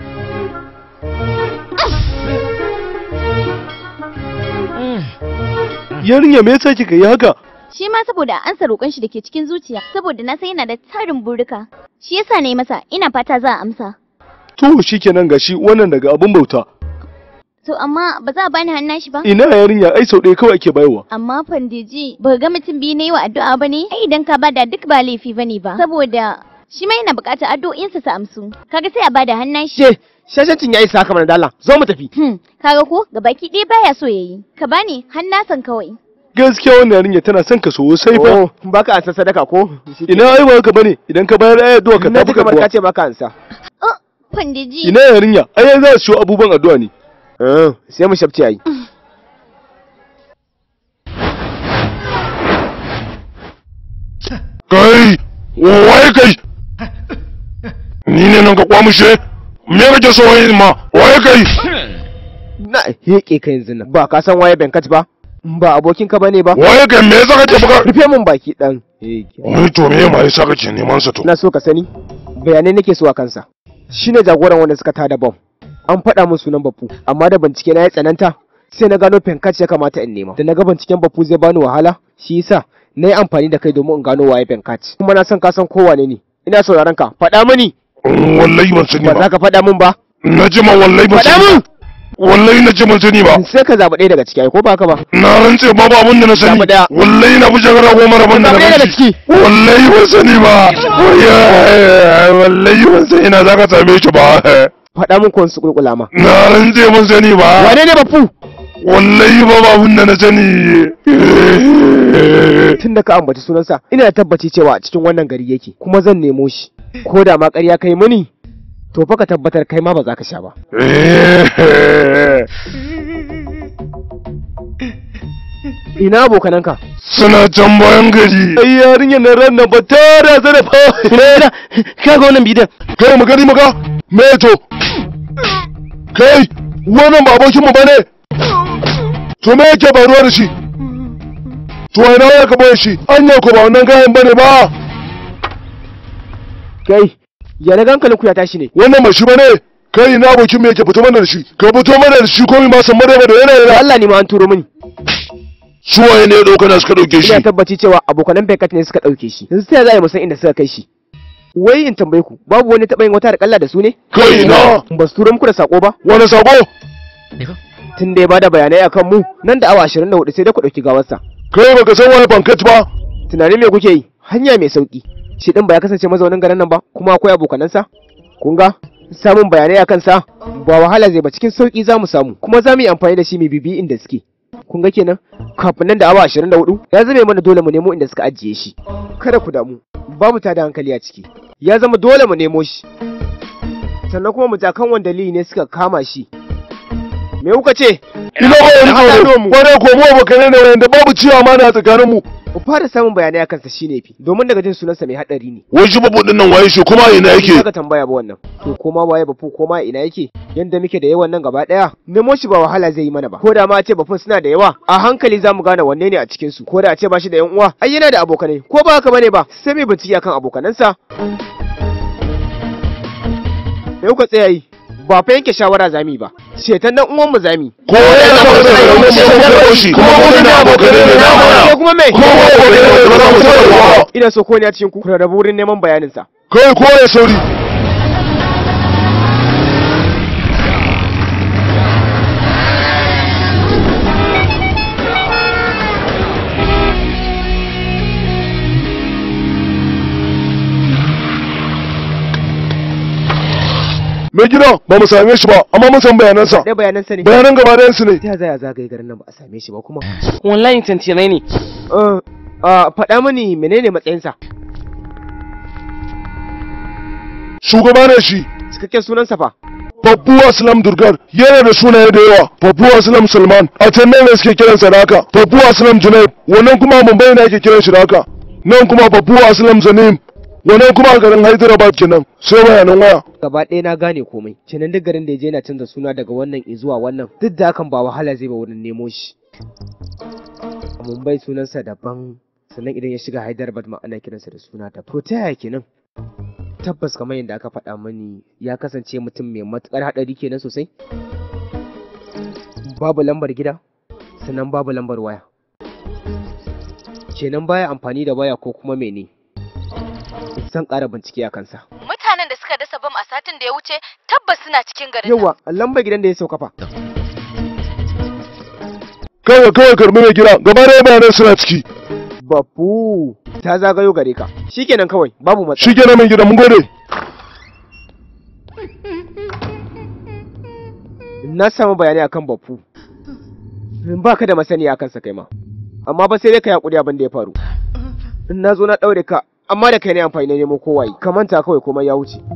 A: yarinya me yasa kika yi haka
G: Shi ma saboda an sa roƙon shi da ke cikin zuciya, saboda na san yana da tarin burika. Shi yasa na yi masa, ina fata za a amsa.
A: to shikenan gashi wannan daga abun bauta
G: To amma ba za a bani hannun shi ba?
A: ina yarinya ai sau ɗaya kawai ake bayarwa
G: Amma Fandiji, ba ga mutum biyu na yi wa addu'a ba ne? Ai idan ka bada duk ba laifi ba ne ba. Saboda shi ma yana buƙatar addu'o'insa su amsu kaga sai a bada hannun shi
D: Ke, shashancin ya isa haka mana dala. Zo mu tafi.
G: hmm kaga ko gabaki ɗaya baya so yayi ka bani hannasan kawai
A: gaskiya wannan yarinya tana son ka sosai fa
D: Oh, baka ansa sadaka ko?
A: ina ai ba ka bane idan ka bayar ai addu'a ka
D: Na
A: tafi
D: ji
A: ka
D: kamar ka
A: kuwa
D: ce baka ansa.
G: oh pandiji
A: ina yarinya ai za su ciwo abubuwan addu'a ne
D: Eh, sai mu shafce ai.
B: kai waye kai ni ne nan ka kwamushe me kake so wai ma waye kai
D: Na heke ka yanzu nan. Ba ka san waye Benkat ba? Ba abokin ka bane ba?
B: waye kai me yasa kake buga
D: Rufe mun baki dan. Heke.
B: wai to me ma yasa kake neman sa to
D: Na so ka sani. Bayanai nake so a kansa. Shine jagoran wanda suka tada bom. An faɗa min sunan Bafu, amma da bincike na ya tsananta sai na gano Benkat ya kamata in nema. Da na ga binciken Bafu zai bani wahala, shi yasa na yi amfani da kai domin in gano waye Benkat. Kuma na san ka san kowane ne. Ina sauraron ka. Faɗa mini.
B: Mm, wallahi ban sani
D: Ba
B: ba
D: za ka faɗa min ba.
B: na ji ma wallahi ban
D: Faɗa
B: sani
D: min.
B: ba wallahi na ji ban sani ba
D: Sai ka zaɓi ɗaya daga ciki ai ko ba ka ba?
B: na rantse babu abin da na sani
D: Zaɓi ɗaya.
B: wallahi na fi shagara goma rabon da na
D: Zaɓi ɗaya daga
B: bashi
D: ciki.
B: wallahi ban sani ba Wayya, wallahi ban sani ina za ka same shi ba
D: Faɗa min ko su kulkula ma.
B: na rantse ban sani ba
D: Wane ne Bafu?
B: wallahi babu abin da na sani
D: Tun da ka ambaci sunansa, ina da tabbaci cewa a cikin wannan gari yake, kuma zan nemo shi. Ko da ma ƙarya kai mini, to fa ka tabbatar kai ma ba za ka sha ba. Ina abokananka?
B: suna can bayan gari
A: ai yarinyar nan ran nan ba ta da zara fa ina ka ga wannan bidiyon
B: kai mu gani maka me to kai wannan ba abokin mu bane to me yake faruwa da shi to ina ya ka boye shi anya ko ba wannan gayan bane ba
D: Kai, ya na hankalin ku ya tashi ne.
B: wannan ba shi bane kai ina abokin mu yake fito mana da shi ka fito mana da shi ko mi ma san mare da yana
D: Da
B: yana
D: Allah ne ma an turo mini.
B: suwaye ne dauka na suka dauke shi
D: Ina tabbaci cewa abokanan Bekat ne suka ɗauke shi. Yanzu sai za a yi musan inda suka kai shi. Wai in tambaye ku, babu wani taɓa yin wata da kalla da su ne?
B: kai ina
D: Ba su turo muku da sako ba?
B: wani sako
D: Tun da ya bada bayanai akan mu, nan da awa 24 sai dai ku ɗauki gawarsa.
B: kai baka san wani bankat ba
D: Tunanin me kuke yi? Hanya mai sauki. Shi din ba ya kasance mazaunin garin nan ba, kuma akwai abokanansa? Kun ga? Samun bayanai akan sa ba wahala zai ba cikin sauki za mu samu, kuma za mu yi amfani da shi mai bibi inda suke. Kun ga kenan? Kafin nan da awa 24 ya zame mana dole mu nemo inda suka ajiye shi. Kada ku damu, babu tada hankali a ciki. Ya zama dole mu nemo shi. Sannan kuma mu kan wani dalili ne suka kama shi. Me kuka ce?
B: ina ba wani
D: haɗa
B: tsoro
D: mu.
B: kwarai ko mu abokanai ne wanda babu ciwa ma na tsakanin mu
D: Mu fara samun bayanai akan sa shine fi, domin daga jin sunansa mai haɗari ne.
B: wai shi babu nan waye shi kuma ina yake
D: Ba ka tambaya ba wannan. To koma waye bafu koma ina yake? Yanda muke da yawan nan gaba daya, nemo shi ba wahala zai yi mana ba. Ko da ma a ce bafun suna da yawa, a hankali zamu gane wanne ne a cikin su. Ko da a ce ba shi da yan uwa, ai yana da abokanai. Ko ba haka bane ba, sai mai bincike akan abokanansa. Me kuka tsaya yi? Ba fa yanke shawara zami ba. Cetan nan uwan mu zami.
B: ko ya zama da raunin mu ko shi kuma mu ne abokanai ne na
D: Ko
B: mana
D: kuma me?
B: kuma mu abokanai ne ba za mu taɓa ba
D: Ina so ko ne a cikin ku ku rarrabu wurin neman bayanin sa.
B: kai ko ya sauri mai gida ba mu same shi ba amma mun san bayanansa
D: Dai bayanan sa ne.
B: bayanan gaba ɗayan su ne
D: Ta zaya zagaye garin nan ba a same shi ba kuma.
F: wallahi tantirai ne
D: Eh, ah, faɗa mani menene matsayinsa?
B: shugaba ne shi
D: Cikakken sunansa fa?
B: Babbu Aslam Durgar yana da sunaye da yawa. Babbu Aslam Salman a can nan ne suke kiransa da haka. Babbu Aslam Junaid wannan kuma Mumbai ne ake kiran shi da haka. Nan kuma Babbu Aslam Zanim wannan kuma a garin Hyderabad kenan. Sai bayanan waya.
D: gaba ɗaya na gane komai kenan duk garin da ya je yana canza suna daga wannan zuwa wannan duk da hakan ba wahala zai ba wurin nemo shi a mumbai sunansa daban sannan idan ya shiga hyderabad ma ana kiransa da suna da to ta yaya kenan tabbas kamar yadda aka faɗa mani ya kasance mutum mai matuƙar haɗari kenan sosai babu lambar gida sannan babu lambar waya kenan baya amfani da waya ko kuma mene zan ƙara bincike a kansa
E: Mutanen da suka dasa bam a satin da ya wuce tabbas suna cikin garin nan.
D: yawa lambar gidan da ya sauka fa
B: Kawai kawai karbi mai gida gaba ɗaya bayanan suna ciki.
D: Bafu, ta zagayo gare ka shikenan kawai babu matsala
B: shi kenan mai gida mun gode
D: na samu bayani akan bafu ba ka da masani akan sa kai ma amma ba sai dai ka yaƙuri abin da ya faru na zo na ɗaure ka amma da kai ne amfani na nemo kowaye ka manta kawai komai ya wuce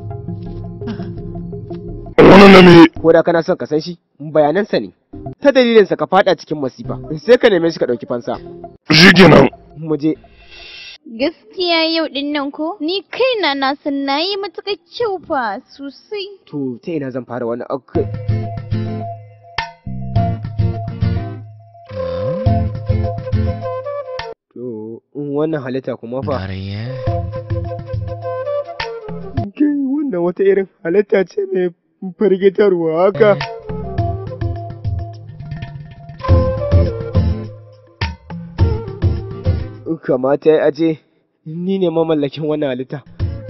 B: wannan na me
D: ko da kana son ka san shi bayanansa ne ta dalilinsa ka fada cikin masifa sai ka neme shi ka ɗauki fansa
B: shi kenan
D: mu je
G: Gaskiya yau din nan ko? Ni kaina na san na yi matuƙar kyau fa sosai.
D: to ta ina zan fara wannan ok to wannan halitta kuma fa kai wannan wata irin halitta ce mai firgitarwa haka kamata ya aje ni ne mamallakin wannan halitta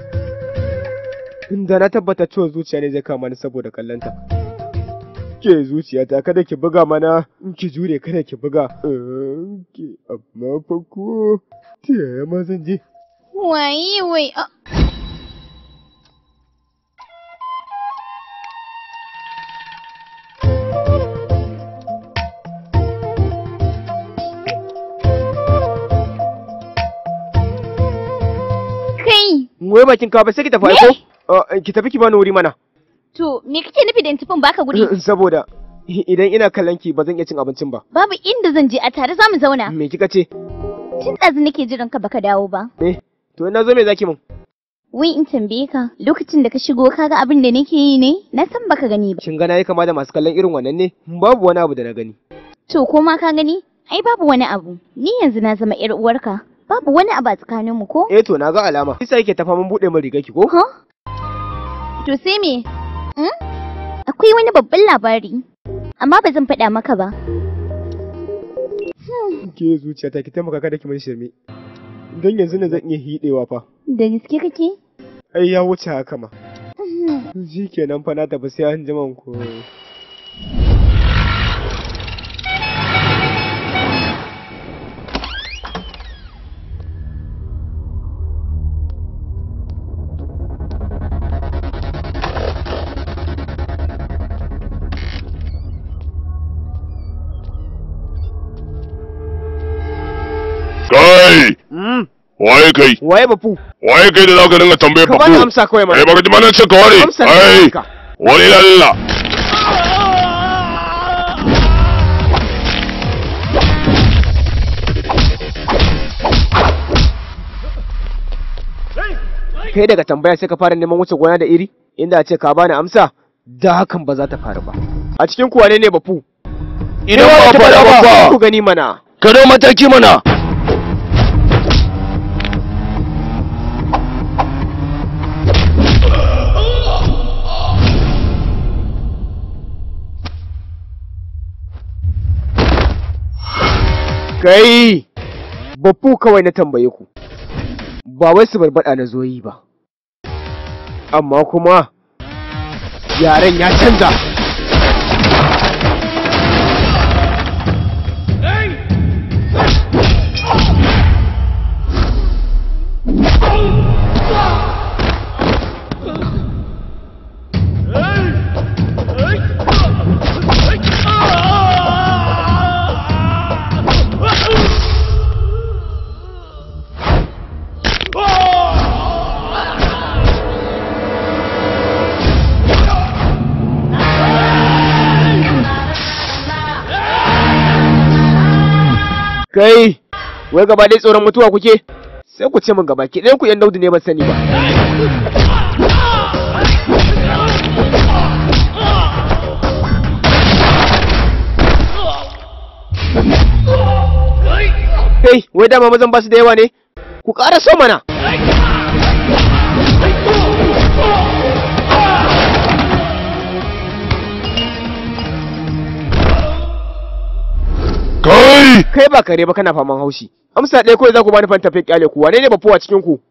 D: da na tabbata ciwon zuciya ne zai kama ni saboda kallonta ke zuciyata kada ki buga mana ki jure kada ki buga Eh, ki amma fa ko ta yaya ma zan je
G: Waye wai a Kai,
D: wai bakin ka ba sai ki tafi
G: Me?
D: aiko Eh, ki tafi ki bani wuri mana
G: to me kake nufi da in tafin baka guri?
D: saboda idan ina kallon ki ba zan iya cin abincin ba
G: Babu inda zan je a tare za mu zauna.
D: me kika ce
G: Tun ɗazu nake jiran ka baka dawo ba.
D: eh to ina zo me zaki mun
G: Wai in tambaye ka lokacin da ka shigo ka ga abin da nake yi ne? Na san baka gani ba.
D: shin gana yi kama da masu kallon irin wannan ne babu wani abu da na gani
G: To ko ma ka gani? Ai babu wani abu. Ni yanzu na zama ƴar uwarka. Babu wani abu a tsakaninmu ko?
D: eh to na ga alama isa yake tafa mun bude min rigar ki ko
G: Ha? To sai me? Hmm? Akwai wani babban labari. Amma ba zan faɗa maka ba.
D: ke zuciyata ki taimaka kada ki mun shirme don yanzu ne zan iya hidewa fa
G: Da gaske kake?
D: ai ya wuce haka ma
G: Mhm.
D: shi kenan fa na tafi sai an jima ko
B: kai
D: mm.
B: waye kai
D: waye bafu
B: waye kai da zaka dinga tambayar
D: ka bani
B: babu
D: amsa kawai
B: ai
D: mana
B: baka ji mana ce ka ware
D: amsa ne
B: ai
D: ka
B: wani lalla
D: kai daga tambaya sai ka fara neman wuce gona da iri inda a ce ka bani amsa da hakan ba za ta faru ba a cikin kuwa ne ne bafu
A: Idan ba faɗa ba fa,
D: ku gani mana
A: ka dau mataki mana.
D: kai bafu kawai na tambaye ku ba wai su barbada na zoyi ba amma kuma yaren ya canza kai wai gaba dai tsoron mutuwa kuke sai ku ce min gaba ki ɗayan ku yan daudu ne ban sani ba kai wai dama mazan ba su da yawa ne ku ƙara so mana
B: kai
D: kai ba kare ba kana faman haushi amsa ɗaya kawai za ku bani fanta fi kyale ku wane ne bafuwa cikin ku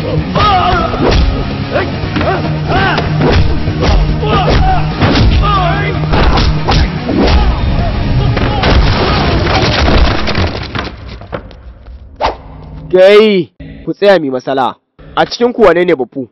D: Gai, ku tsaya mi masala. A cikin ku wane ne bafu?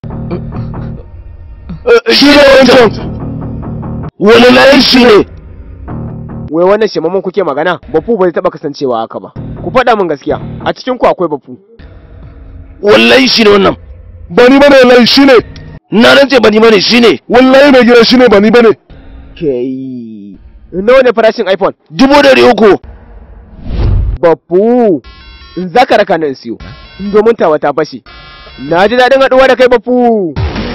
A: shi ne wancan wani layin shi ne
D: Wai wannan shemaman kuke magana? Bafu ba zai taba kasancewa haka ba. Ku faɗa min gaskiya. A cikin ku akwai bafu.
A: wallahi shi ne wannan
B: ba ni bane wallahi shine
A: na rantse ba ni bane shi ne
B: wallahi mai gida shine ba ni bane
D: Kai. Nawa ne farashin iPhone?
A: dubu dari uku
D: Bafu. In za ka raka nan siyo. Domin tawa ta fashe. Na ji daɗin haɗuwa da kai bafu.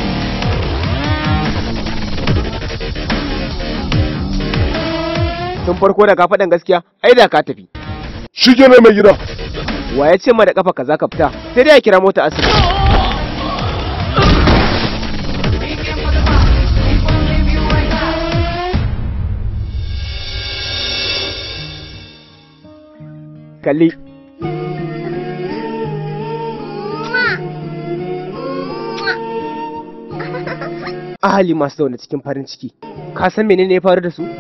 D: Tun farko da ka faɗin gaskiya, ai da ka tafi.
B: shikenan mai gida
D: Wa ya ce ma da kafa ka za ka fita? Sai dai a kira mota asibiti. Kalli. Ahali masu zaune cikin farin ciki. Ka san menene ya faru da su?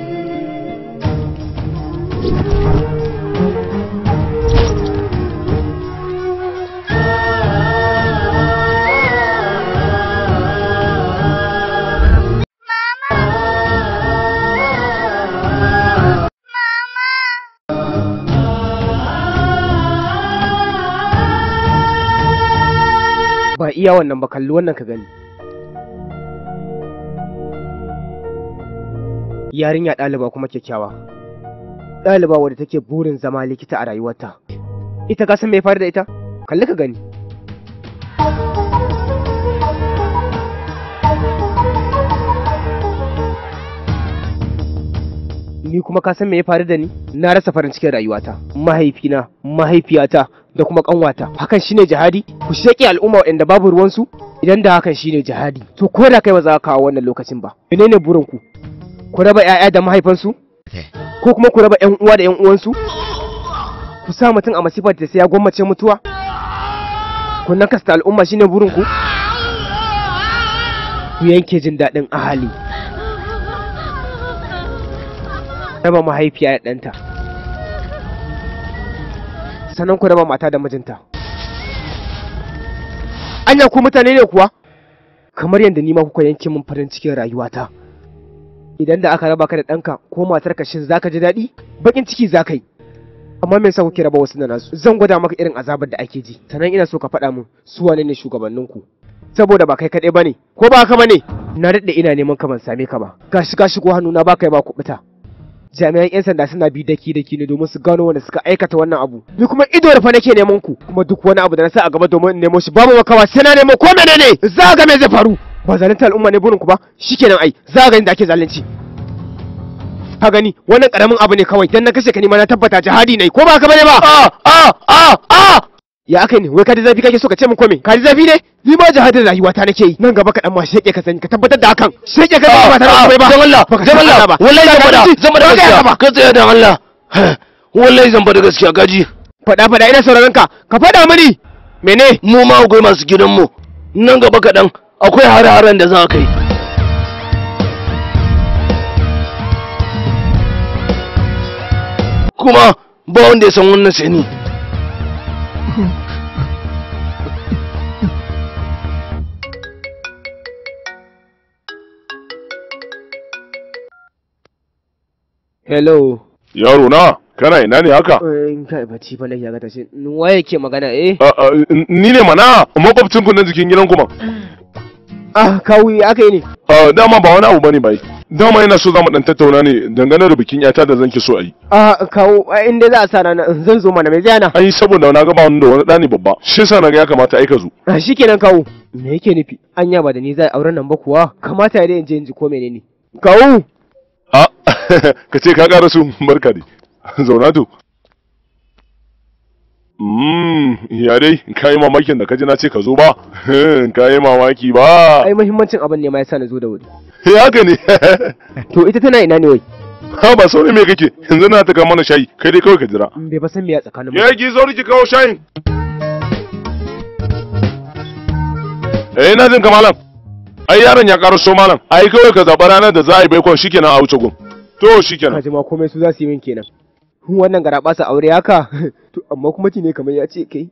D: Ba iya wannan ba kalli wannan ka gani. Yarinya ɗaliba kuma kyakkyawa. Ɗaliba wadda take burin zama likita a rayuwarta. Ita ka san me ya faru da ita? Kalli ka gani. Ni kuma ka san me ya faru da ni? Na rasa farin cikin rayuwata. Mahaifina, mahaifiyata da kuma kanwata. Hakan shine jihadi? Ku sheƙe al'umma waɗanda babu ruwansu? Idan da hakan shine jihadi, to ko da kai ba za ka kawo wannan lokacin ba. Menene burin ku? Ku raba 'ya'ya da mahaifansu? Ko kuma ku raba 'yan uwa da 'yan uwansu? Ku sa mutum a masifar da sai ya gwammace mutuwa? Ku nakasta al'umma shine burin ku? Ku yanke jin daɗin ahali. Raba mahaifiya da ɗanta. Sannan ku raba mata da mijinta. Anya ku mutane ne kuwa? Kamar yadda ni ma kuka yanke min farin cikin rayuwata. Idan da aka raba ka da ɗanka ko matarka shin zaka ji daɗi? Bakin ciki za ka yi. Amma me yasa kuke raba wasu da nasu? Zan gwada maka irin azabar da ake ji. Sannan ina so ka faɗa min su wane ne shugabanninku. Saboda ba kai kaɗai bane, ko ba haka bane? Na daɗe ina neman ka ban same ka ba. Gashi ka shigo hannuna ba kai ba kuɓuta. Jami'an 'yan sanda suna bi daki daki ne domin su gano wanda suka aikata wannan abu. Ni kuma ido da fa nake neman ku, kuma duk wani abu da na sa a gaba domin in nemo shi babu makawa sai na nemo ko menene? Za ga me zai faru? Ba zalunta al'umma ne burin ku ba? Shikenan ai, za ga inda ake zalunci. Ka gani wannan karamin abu ne kawai dan na kashe ka ni ma na tabbata jihadi ne ko ba ka bane ba?
A: a a a a
D: Ya aka ne wai ka ji zafi kake so ka ce min kome? Ka ji zafi ne? Ni ma jihadin rayuwa ta nake yi. Nan gaba kaɗan ma sheke ka sani ka tabbatar da hakan. Sheke ka sani ba tare da komai ba.
A: dan Allah
D: Baka
A: dan
D: san
A: Allah
D: ba.
A: wallahi zan fada zan fada
D: Ba ka
A: gaskiya
D: yaka ba.
A: ka tsaya dan Allah wallahi zan fada gaskiya gaji
D: Faɗa faɗa ina sauraron ka. Ka faɗa mini. Mene?
A: mu ma akwai masu gidanmu nan gaba kaɗan akwai hare-haren da za ka yi kuma ba wanda ya san wannan sai ni
D: Hello.
B: yaro na kana ina ne haka
D: In kai bacci fa nake ga tashi. Waye ke magana eh?
B: A- a, ni ne mana makwabcin ku na jikin gidan kuma
D: Ah, kawai aka yi ne.
B: dama ba wani abu bane bai dama yana so zamu dan tattauna ne dangane da bikin yata da zan ki so a yi
D: Ah, kawo in dai za a sa rana zan zo mana mai ziyana.
B: ai saboda na ga ba wani da wani ɗani babba shi yasa na ga ya kamata ai ka zo
D: Ah, shikenan kawo. Me yake nufi? Anya ba da ni za a auren nan ba kuwa? Kamata ya dai in je in ji ko menene. Kawo.
B: a ka ce ka ƙara su barka dai zauna to Mm, ya dai ka yi mamakin da ka ji na ce ka zo ba ka yi mamaki ba
D: Ai muhimmancin abin ne ma yasa na zo da wuri.
B: ya haka ne
D: To ita tana ina ne wai?
B: ha ba sauri me kake yanzu na ta kawo mana shayi kai dai kawai ka jira
D: Bai fa san me ya tsakanin mu.
B: ya ki sauri ki kawo shayin eh ina jin ka malam ai yaron ya karo so malam ai kawai ka zaɓa ranar da za a yi baikon shikenan a wuce gun to shikenan
D: Kaji ma komai su za su yi min kenan. Wannan garaba sa aure haka. To amma kuma ne kamar ya ce kai.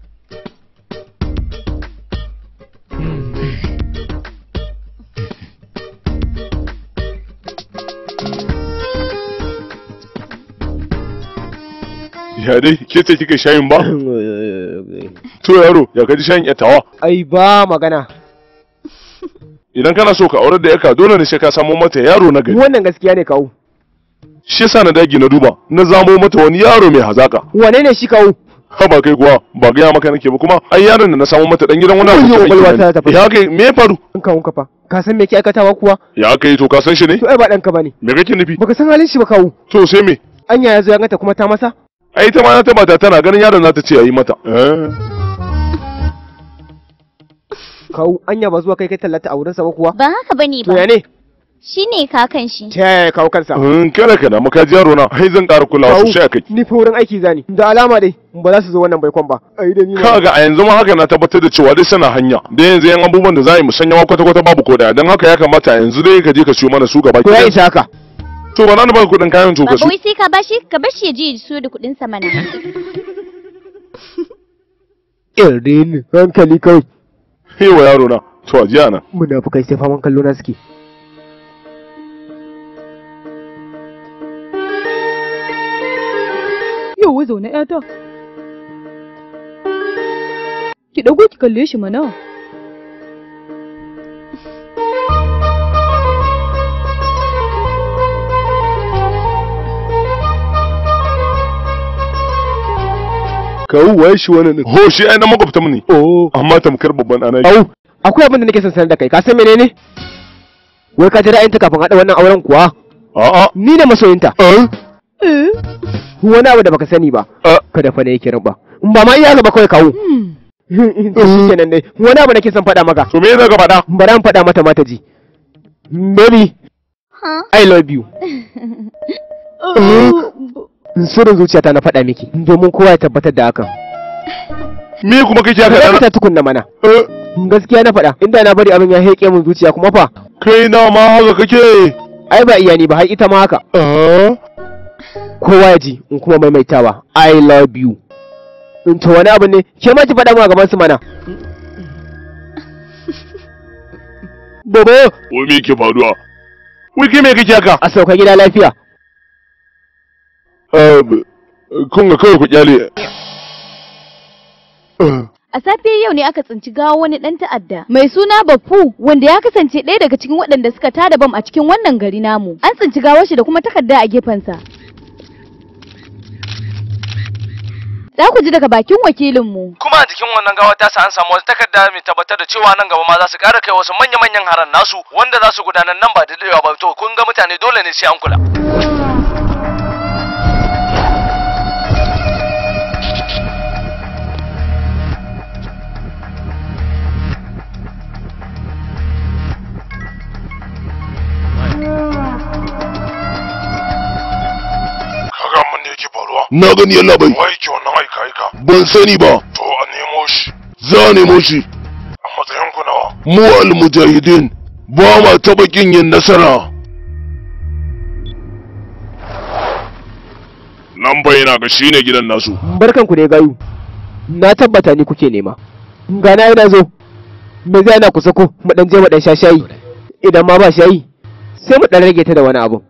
B: ya dai ke ce kika shayin ba to yaro ya kaji shayin yattawa
D: Ai ba magana.
B: idan kana so ka aurar da yaka dole ne sai ka samo mata yaro na gari
D: Wannan gaskiya ne kawo.
B: shi yasa na dagi na duba na zamo mata wani yaro mai hazaka
D: Wane ne shi kawo?
B: ha ba kai kuwa ba gaya maka nake ba kuma ai yaron da na samo mata dan gidan wani
D: Ayyo,
B: abokin
D: kwakwalwa
B: aiki na
D: ta tafi.
B: ne. ya kai me ya faru
D: An kawo ka fa. Ka san me ke aikatawa kuwa?
B: ya kai to ka san shi ne
D: To ai ba ɗanka bane.
B: me kake nufi
D: Baka san halin shi ba kawo.
B: to sai me
D: Anya ya zo ya ganta kuma ta masa?
B: ai ta ma na tabbata tana ganin yaron za ta ce yayi mata eh
D: Kawo anya ba zuwa kai kai tallata a wurinsa ba kuwa?
G: Ba haka bane
D: To ya
G: ba.
D: ne?
G: Shi ne kakan shi.
D: Ta yaya kawo kansa?
B: in kada ka da maka yaro na ai zan ƙara kulawa sosai a kai
D: Ni fa wurin aiki zani. Da alama dai ba za su zo wannan baikon ba. Ai da ni ma.
B: kaga a yanzu ma haka na tabbatar da cewa dai sana hanya da yanzu yan abubuwan da za a yi musanyawa kwata kwata babu ko daya don haka ya kamata a yanzu dai ka je ka siyo mana su gaba
D: To ya
B: ki
D: isa haka.
B: to ba na ba kuɗin kayan to ka
G: Baba
B: su
G: wai sai ka bashi ka bashi ya je ya siyo da kuɗin sa mana.
D: Irin hankali kawai.
B: hewa yaro na to a jiya na
D: Munafukai sai faman kallo na suke.
C: Yau zaune ƴata. Ki ɗago ki kalle shi mana.
B: kawu waye shi wannan ne ho shi ai na makwabta mu ne
D: Oh.
B: amma tamkar babban ana
D: Au, akwai abin da nake son sanar da kai. Ka san menene? Wai ka ji ra'ayinta kafin haɗa wannan auren kuwa?
B: a'a
D: Ni ne masoyinta.
B: eh
D: Wani abu da baka sani ba.
B: Ah.
D: Kada fa ne yake ba. In ba ma iya gaba kawai kawo. To shi kenan dai. Wani abu nake son faɗa maka.
B: to me za ka faɗa
D: Bari an faɗa mata mata ji. Baby,
G: Huh?
D: I love you. Sirrin zuciyata na faɗa miki domin kowa ya tabbatar da hakan.
B: me kuma kake haka
D: Kada
B: dana
D: ta tukunna mana.
B: Eh,
D: Gaskiya na faɗa inda na bari abin ya heƙe min zuciya kuma fa.
B: kai na ma haka kake
D: Ai ba iya ni ba har ita ma haka.
B: ah
D: Kowa ya ji in kuma maimaitawa I love you. In to wani abu ne ke ma ki faɗa mu a gaban su mana. Bobo
B: wai me ke faruwa wai kai me kake haka
D: a sauka gida lafiya.
B: eh kun ga kawai ku kyale Eh,
E: A safiyar yau ne aka tsinci gawa wani ɗan ta'adda mai suna Baffu wanda ya kasance ɗaya daga cikin waɗanda suka tada bam a cikin wannan gari namu. An tsinci gawar shi da kuma takarda a gefensa. Za ku ji daga bakin wakilinmu.
F: kuma a jikin wannan gawa ta sa an samu wata takarda mai tabbatar da cewa nan gaba ma za su ƙara kai wasu manya-manyan haran nasu wanda za su gudanar nan ba da daɗewa ba to kun ga mutane dole ne sai an kula
B: kaga mun ne yake faruwa
A: na gani yalla bai
B: wai ke wannan aika aika
A: ban sani ba
B: to a nemo shi
A: za a nemo shi
B: a matsayin ku nawa
A: mu almujahidin ba ma taɓa kin yin nasara
B: nan bai yana ga shine gidan nasu
D: Barkanku ne gayu. Na tabbata ni kuke nema. Gana yana zo. Me zai na kusa ko mu dan je mu dan sha shayi. Idan ma ba shayi sai mu dan rage ta da wani abu.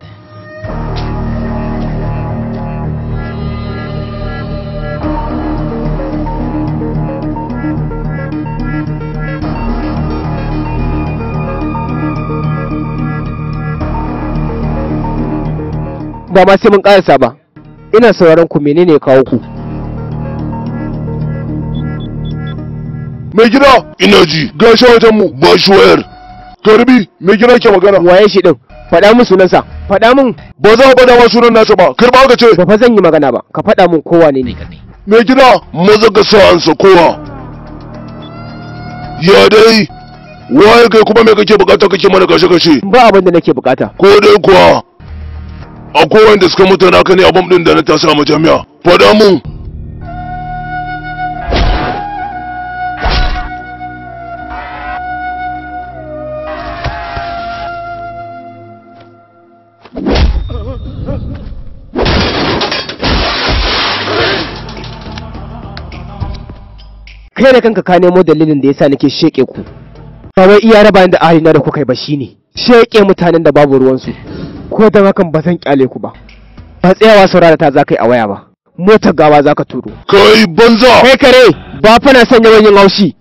D: Ba ma sai mun karasa ba. Ina sauraron ku menene ya kawo ku.
A: mai gida ina ji gashi wajen mu ba shi wayar karbi mai gida ke magana
D: Waye shi din? Faɗa min sunansa. Faɗa min
A: ba za a faɗa ma sunan nasa ba karba ka ce
D: ba fa zan yi magana ba. Ka faɗa min kowa ne ne.
A: mai gida maza ka sa ansa kowa ya dai waye kai kuma me kake bukata kake mana kashe kashe
D: Ba abin da nake bukata.
A: ko dai kuwa akwai wanda suka mutu naka ne a bam din da na tasa ma jami'a faɗa mun
D: kai da kanka ka nemo dalilin da yasa nake sheke ku ba wai iya raba ni da ahalina da kuka yi ba shine sheke mutanen da babu ruwansu ko dan hakan ba zan kyale ku ba ba tsayawa saurara ta za ka yi a waya ba motar gawa za ka turo
A: kai banza
D: kai kare ba fa na son yawan yin haushi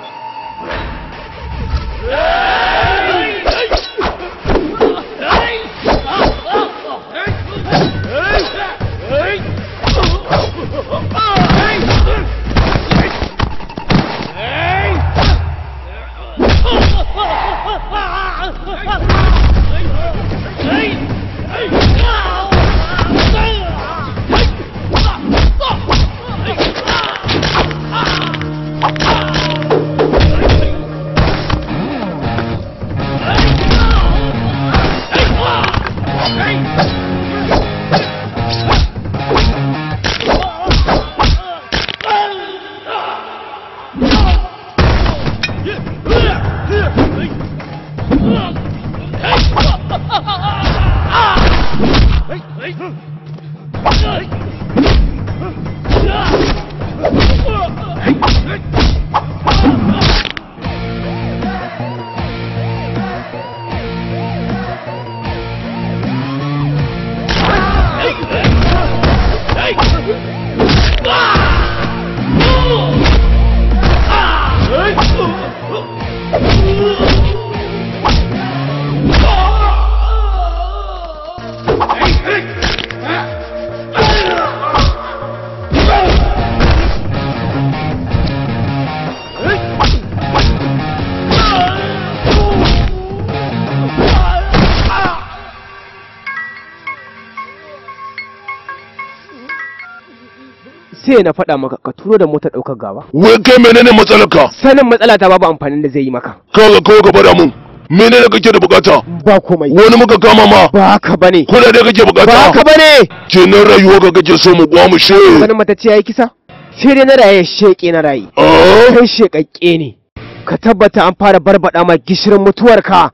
D: sai na faɗa maka ka turo da motar ɗaukar gawa
A: wai kai menene matsalarka
D: sanin matsala ta babu amfanin da zai yi maka
A: kaga kawai ka faɗa mun menene kake da bukata
D: ba komai
A: wani muka kama ma
D: ba haka bane
A: kudade kake
D: ba
A: bukata
D: haka bane
A: kenan rayuwa ka kake so mu kwamushe
D: sanin matacce yayi kisa sai dai na raye sheke na raye
A: Ah?
D: kai shekakke ne ka tabbata an fara barbada ma gishirin mutuwarka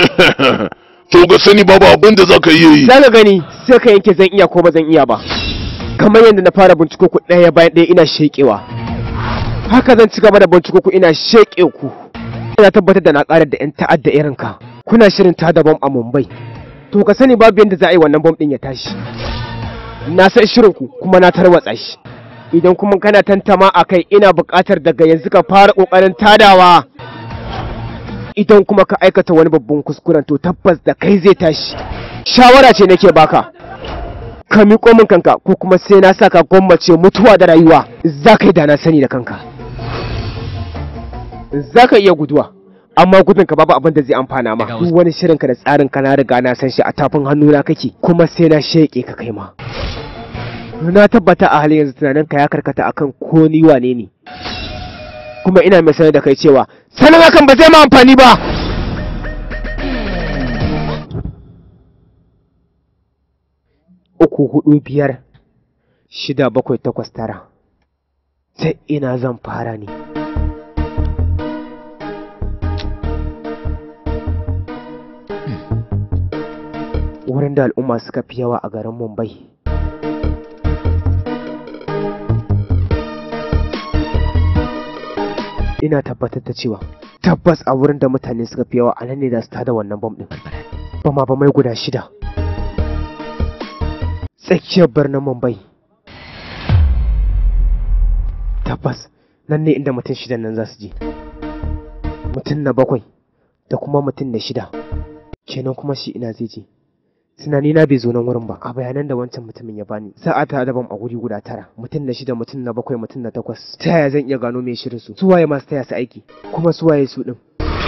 A: to ga sani babu abin da zaka iya yi
D: za ka gani sai ka yanke zan iya ko ba zan iya ba kamar yadda na fara binciko ku ɗaya bayan ɗaya ina shekewa haka zan ci gaba da binciko ku ina sheke ku ina tabbatar da na ƙarar da 'yan ta'adda irin ka kuna shirin tada bom a mumbai to ka sani babu yadda za a yi wannan bom ɗin ya tashi na san shirin ku kuma na tarwatsa shi idan kuma kana tantama a kai ina buƙatar daga yanzu ka fara ƙoƙarin tadawa idan kuma ka aikata wani babban kuskuren to tabbas da kai zai tashi shawara ce nake baka ka miƙo min kanka ko kuma sai na saka gwammace mutuwa da rayuwa za ka yi da na sani da kanka za ka iya guduwa amma gudun ka babu abin da zai amfana ma duk wani shirin ka da tsarin ka na riga na san shi a tafin hannuna kake kuma sai na sheƙe ka kai ma na tabbata a halin yanzu tunanin ka ya karkata akan ko ni wane ne kuma ina mai sanar da kai cewa sanin hakan ba zai ma amfani ba uku hudu biyar shida bakwai takwas tara ta ina zan fara ne wurin da al'umma suka fi yawa a garin mumbai ina tabbatar da cewa tabbas a wurin da mutane suka fi yawa a nan ne za su tada wannan bom din bama ba mai guda shida tsakiyar birnin mumbai tabbas nan ne inda mutum shidan nan za su je mutum na bakwai da kuma mutum na shida kenan kuma shi ina zai je tunani na bai zo nan wurin ba a bayanan da wancan mutumin ya bani sa'a ta daban a guri guda tara mutum na shida mutum na bakwai mutum na takwas ta yaya zan iya gano mai shirin su suwaye masu taya su aiki kuma suwaye su din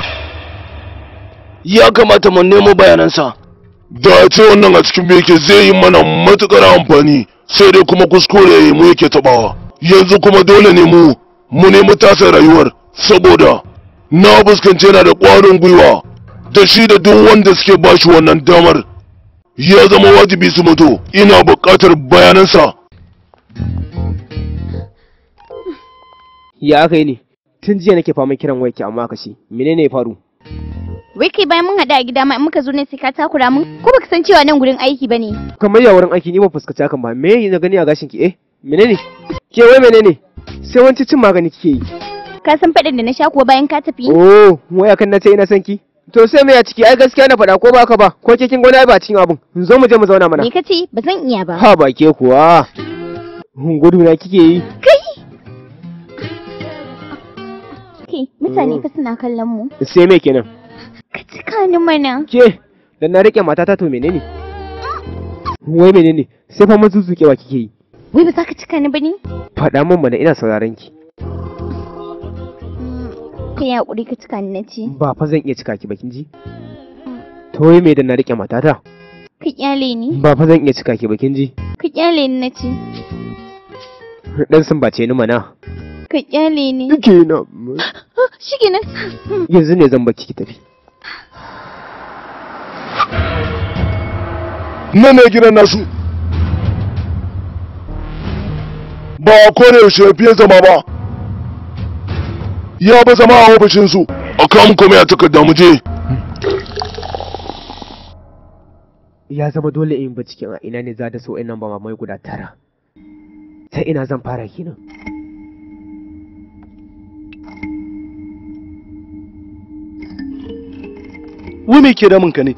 A: ya kamata mu nemo bayanansa da a ce wannan a cikin me yake zai yi mana matukar amfani sai dai kuma kuskure mu yake tabawa yanzu kuma dole ne mu mu nemi tasa rayuwar saboda na fuskanci yana da ƙwarin gwiwa da shi da duk wanda suke bashi wannan damar ya zama wajibi su mutu ina buƙatar bayanansa
D: ya aka yi ne tun jiya nake faman kiran wayarki amma aka ce menene ya faru
G: Wai kai bayan mun haɗu a gida ma in muka zo ne sai ka takura mun ko baka san cewa nan gurin aiki bane.
D: kamar ya wurin aiki ni ba fuskaci hakan ba me na gani a gashin ki eh menene ke wai menene sai wanci cin magani kike yi
G: Ka san faɗin da na sha kuwa bayan ka tafi?
D: Oh, waya kan na ce ina son ki. To sai me a ciki ai gaskiya na faɗa ko ba ka ba ko ke kin gona ba cikin abun. Zo mu je mu zauna mana.
G: Me ka ce? Ba zan iya ba.
D: Ha ba ke kuwa. Gudu na kike yi.
G: Kai! Ke, mutane ka suna kallon mu.
D: Sai me kenan?
G: Ka cika ni mana.
D: Ke, dan na rike matata to menene? Wai menene? Sai fa mazuzukewa kike yi.
G: Wai ba za ka cika ni ba ne?
D: Faɗa min mana ina sauraron ki.
G: Ka yi haƙuri ka cika ni na ce.
D: Ba fa zan iya cika ki ba kin ji? To wai me dan na rike matata?
G: Ka kyale ni.
D: Ba fa zan iya cika ki ba kin ji?
G: Ka kyale ni na ce.
D: Dan sun bace ni mana.
G: Ka kyale ni.
D: Kenan.
G: Shi kenan.
D: Yanzu ne zan baki ki tafi.
A: nan ne gidan nasu ba a kone yaushe fiye zama ba ya ba zama a ofishinsu a kamun kome a takarda mu je
D: Ya zama dole in binciken a ina ne za da so nan ba mai guda tara. Ta ina zan fara kenan.
B: wai me ke damun ka ne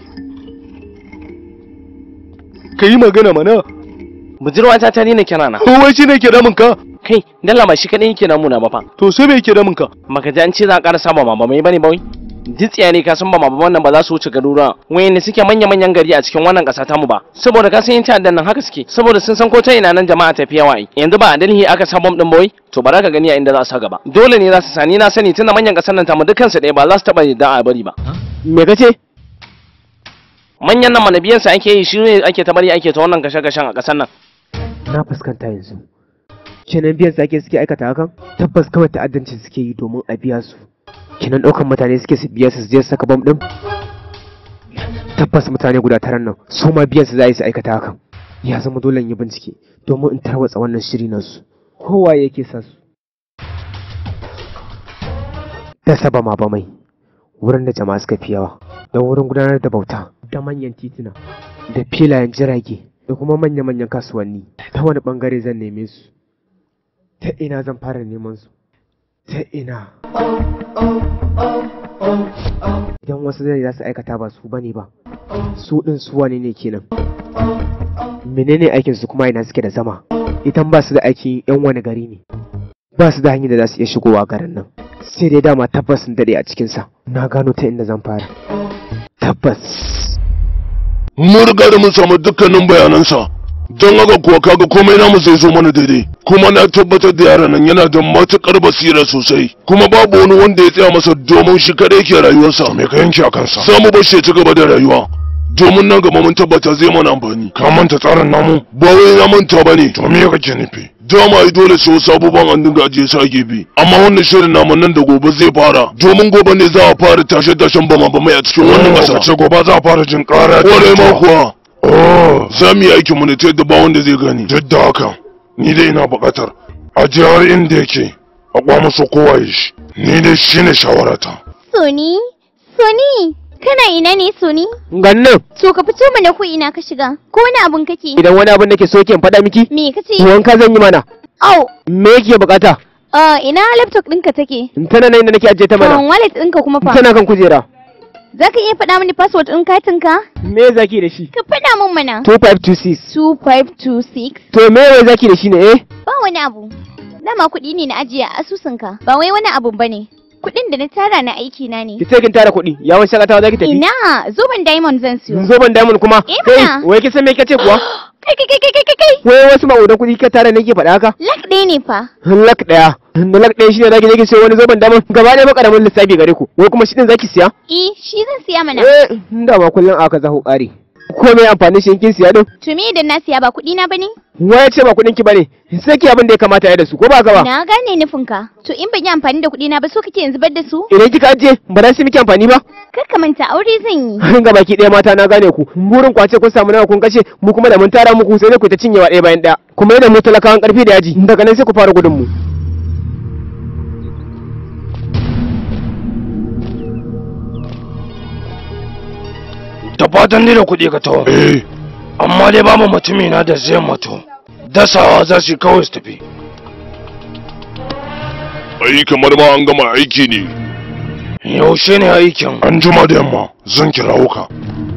B: ka yi magana mana
F: budurwa ta ta nina kira na
B: wai shi ne ke damun ka
F: kai dalla ba shi kadai yake namuna ba fa
B: to sai me ke damun ka
F: maka ji an ce za a ƙara saba mama mai bane bawai jitsiya ne ka san ba mama wannan ba za su wuce garuruwa wayanda suke manya manyan gari a cikin wannan ƙasa tamu ba saboda ka san yin ta'addan nan haka suke saboda sun san ko ta ina nan jama'a tafi yawa ai yanzu ba a Delhi aka sa bom din bawai to ba za ka gani a inda za su sa gaba dole ne za su sani na sani tunda manyan ƙasar nan tamu dukkan su ɗaya ba za su taɓa yadda a bari ba
D: Me kace?
F: manyan nan manabiyansa ake yi shi ne ake ta bari ake ta wannan kashe-kashen a ƙasar nan
D: Na fuskanta yanzu. Kenan biyan sake suke aikata hakan? Tabbas kawai ta'addanci suke yi domin a biya su. Kenan ɗaukan mutane suke su biya su su je su saka bom ɗin? Tabbas mutane guda taran nan su ma biyan su za su aikata hakan. Ya zama dole in yi bincike domin in tarwatsa wannan shiri nasu. Kowa yake sa su. Da saba ma ba mai. Wurin da jama'a suka fi yawa. Da wurin gudanar da bauta. Da manyan tituna. Da filayen jirage. da kuma manya-manyan kasuwanni ta wani bangare zan neme su ta ina zan fara neman su ta ina idan wasu zai za su aikata ba su bane ba su din su wane ne kenan menene aikin su kuma ina suke da zama idan ba su da aikin yan wani gari ne ba su da hanyar da za su iya shigowa garin nan sai dai dama tabbas sun dade a cikinsa na gano ta inda zan fara tabbas
A: mun riga da mun samu dukkanin bayanansa don haka kuwa kaga komai namu zai zo mana daidai kuma na tabbatar da yaran nan yana da matukar basira sosai kuma babu wani wanda ya tsaya masa domin shi kadai ke rayuwarsa
B: me ka yanke a kansa
A: samu bashi ya ci gaba da rayuwa domin nan gaba mun tabbata zai mana amfani
B: ka manta tsarin namu
A: ba wai na manta ba ne
B: to me kake nufi
A: dama ai dole sai wasu abubuwan an dinga ajiye su a gefe amma wannan shirin namu nan da gobe zai fara domin gobe ne za a fara tashe tashen bama bamai a cikin wannan
B: ƙasa
A: ƙasa
B: ce gobe za a fara jin ƙara
A: kwarai ma kuwa
B: oh
A: za mu yi aikin mu ne ta yadda ba wanda zai gani
B: duk da haka ni dai ina buƙatar a jihar inda yake a kwamasa kowa ya shi ni dai shine shawarata
G: Soni? Soni? Kana ina ne Soni?
D: gannan
G: To ka fito mana ko ina ka shiga? Ko wani abun kake?
D: idan wani abin da ke so ke faɗa miki
G: Me kace?
D: wanka zan yi mana
G: Au,
D: me yake bukata
G: uh, ina laptop ɗinka take?
D: tana nan inda nake ajiye ta
G: Um,
D: mana
G: wallet ɗinka kuma fa?
D: tana kan kujera
G: Za ka iya faɗa mini password ɗin katinka?
D: me zaki da shi
G: Ka faɗa min mana.
D: 2526
G: 2526
D: to me wai zaki da shi ne eh
G: Ba wani abu. Dama kuɗi ne na ajiye a asusunka. Ba wai wani abu bane. Kuɗin da na tara na aiki na ne.
D: ki ce kin tara kuɗi yawon shakatawa zaki tafi
G: Ina, zoben diamond zan siyo.
D: zoban diamond kuma
G: Eh,
D: kai
G: mana.
D: wai kin san me kace kuwa
G: Kai kai kai kai kai kai.
D: wai wasu ma'udan kuɗi ka tara nake faɗa haka
G: Lak ɗaya ne fa.
D: lak ɗaya da lak ɗaya shine zaki je ki sayo wani zoban diamond gaba ɗaya makaramin lissafi gare ku wai kuma shi din zaki siya
G: Eh, shi zan siya mana.
D: eh da ma kullun aka zaho ƙari ko me amfani shi in kin siya din
G: To me idan na siya ba kuɗi na bane?
D: wai ce ba kuɗin ki bane sai ki abin da ya kamata ya da su ko ba ka ba
G: Na gane nufinka. To in ban yi amfani da kuɗi na ba so kake yanzu bar da su?
D: idan kika ajiye ba za su miki amfani ba
G: Kar ka manta aure zan yi.
D: ga baki ɗaya mata na gane ku burin kwace kun samu nawa kun kashe mu kuma da mun tara muku sai dai ku ta cinyewa ɗaya bayan ɗaya kuma yana mu talakawan ƙarfi da yaji daga nan sai ku fara gudun mu
I: da fatan ni da kuɗi ka tawo
B: eh
I: amma dai babu mutumi na da zai mutu dasawa za su yi kawai su tafi
A: ai kamar ma an gama aiki ne
I: yaushe ne aikin
A: an juma da yamma zan kirawo ka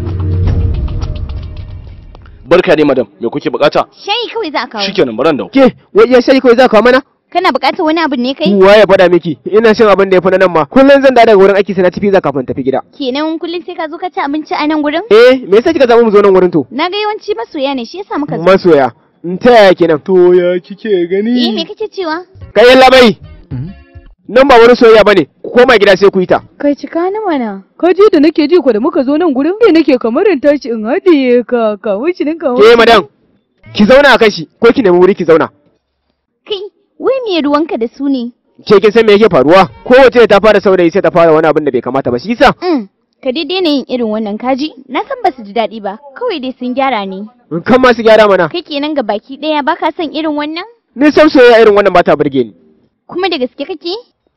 F: barka ne madam me kuke bukata
G: Shayi kawai za a kawo.
F: shikenan baran da
D: Ke, wai iya shayi kawai za ka kawo mana?
G: Kana buƙatar wani abu ne kai?
D: Wa ya faɗa miki? Ina shan abin da ya fi na nan ma. Kullum zan dawo daga wurin aiki sai na tafi za kafin tafi gida.
G: Kenan kullum sai ka zo ka ci abinci a nan gurin?
D: Eh, me yasa kika zama mu zo nan wurin to?
G: Na ga yawanci masoya ne shi yasa muka zo.
D: Masoya. In ta yaya kenan? To ya kike
G: Eh
D: gani?
G: me kake cewa?
D: Kai yalla bai. Nan ba wani soyayya bane. Ku koma gida sai ku yi ta.
C: Kai cika ni mana. Ka ji da nake ji ko da muka zo nan gurin ne nake kamar in tashi in haɗiye ka kawo shi nan kawo.
D: Ke madam. Ki zauna a kashi ko ki nemi wuri ki zauna.
G: Kai, wai me ruwanka da su ne?
D: Ke kin san me yake faruwa? Kowace ta fara saurayi sai ta fara wani abin da bai kamata ba. Shi yasa
G: Mm. Ka dai daina yin irin wannan kaji? Na san ba su ji daɗi ba, kawai dai sun gyara ne.
D: kan masu gyara mana.
G: Kai kenan ga baki ɗaya ba ka son irin wannan?
D: Ni san soyayya irin wannan ba ta burge ni.
G: Kuma da gaske kake?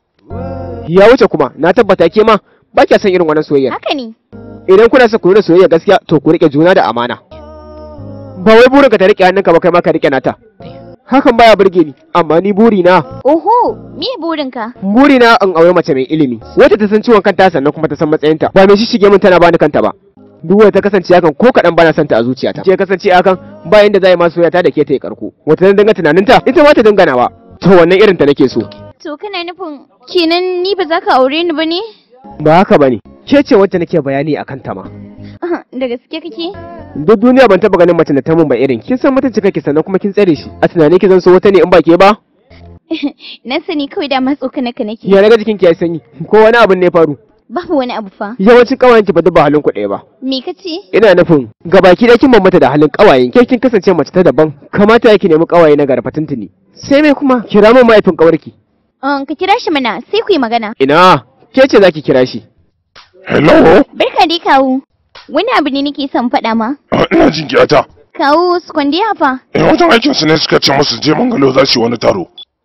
D: Ya wuce kuma na tabbata ke ma ba kya san irin wannan soyayya.
G: Haka ne.
D: Idan kuna son ku nuna soyayya gaskiya to ku rike juna da amana. Ba wai burinka ta rike hannunka ba kai ma ka rike nata. Hakan baya burge ni, amma ni burina,
G: Oho, me burinka?
D: burina in aure mace mai ilimi, wacce ta san ciwon kanta sannan kuma ta san matsayinta, ba mai shishige min tana bani kanta ba. Duk wanda ta kasance hakan ko kaɗan bana son ta a zuciyata. Ce kasance hakan ba yanda za yi ma soyayya da ke ta yi karko. Wata zan dinga tunaninta, ita ma ta dinga nawa. To wannan irin ta nake so.
G: To kana nufin kenan ni ba za ka aure ni ba ne?
D: Ba haka bane. Ke ce wacce nake bayani akan ta ma.
G: Da gaske kake?
D: Duk duniya ban taba ganin mace da ta mun ba irin kin san mutunci kake sannan kuma kin tsare shi. A tunanin ki zan so wata ne in ba ke ba?
G: Na sani kawai da matso kana ka nake.
D: Ya naga jikin ki ya sanyi. Ko wani abin ne ya faru?
G: Babu wani abu fa.
D: Yawancin kawayen ki ba duk ba halin ku ɗaya ba.
G: Me kace?
D: Ina nufin gabaki da kin bambanta da halin kawayen ke kin kasance mace ta daban kamata yake nemi kawaye na garfa tuntuni. Sai mai kuma kira min mahaifin kawarki.
G: Um, ka kira shi mana sai ku yi magana.
D: Ina ke ce zaki kira shi.
A: hello
G: Barka dai kawu. Wani abu ne nake son faɗa ma.
A: Ah, ina jin kiyata
G: Kawu su kwandiya fa.
A: eh wajen aikin su ne suka ce musu je mangalo za su yi wani taro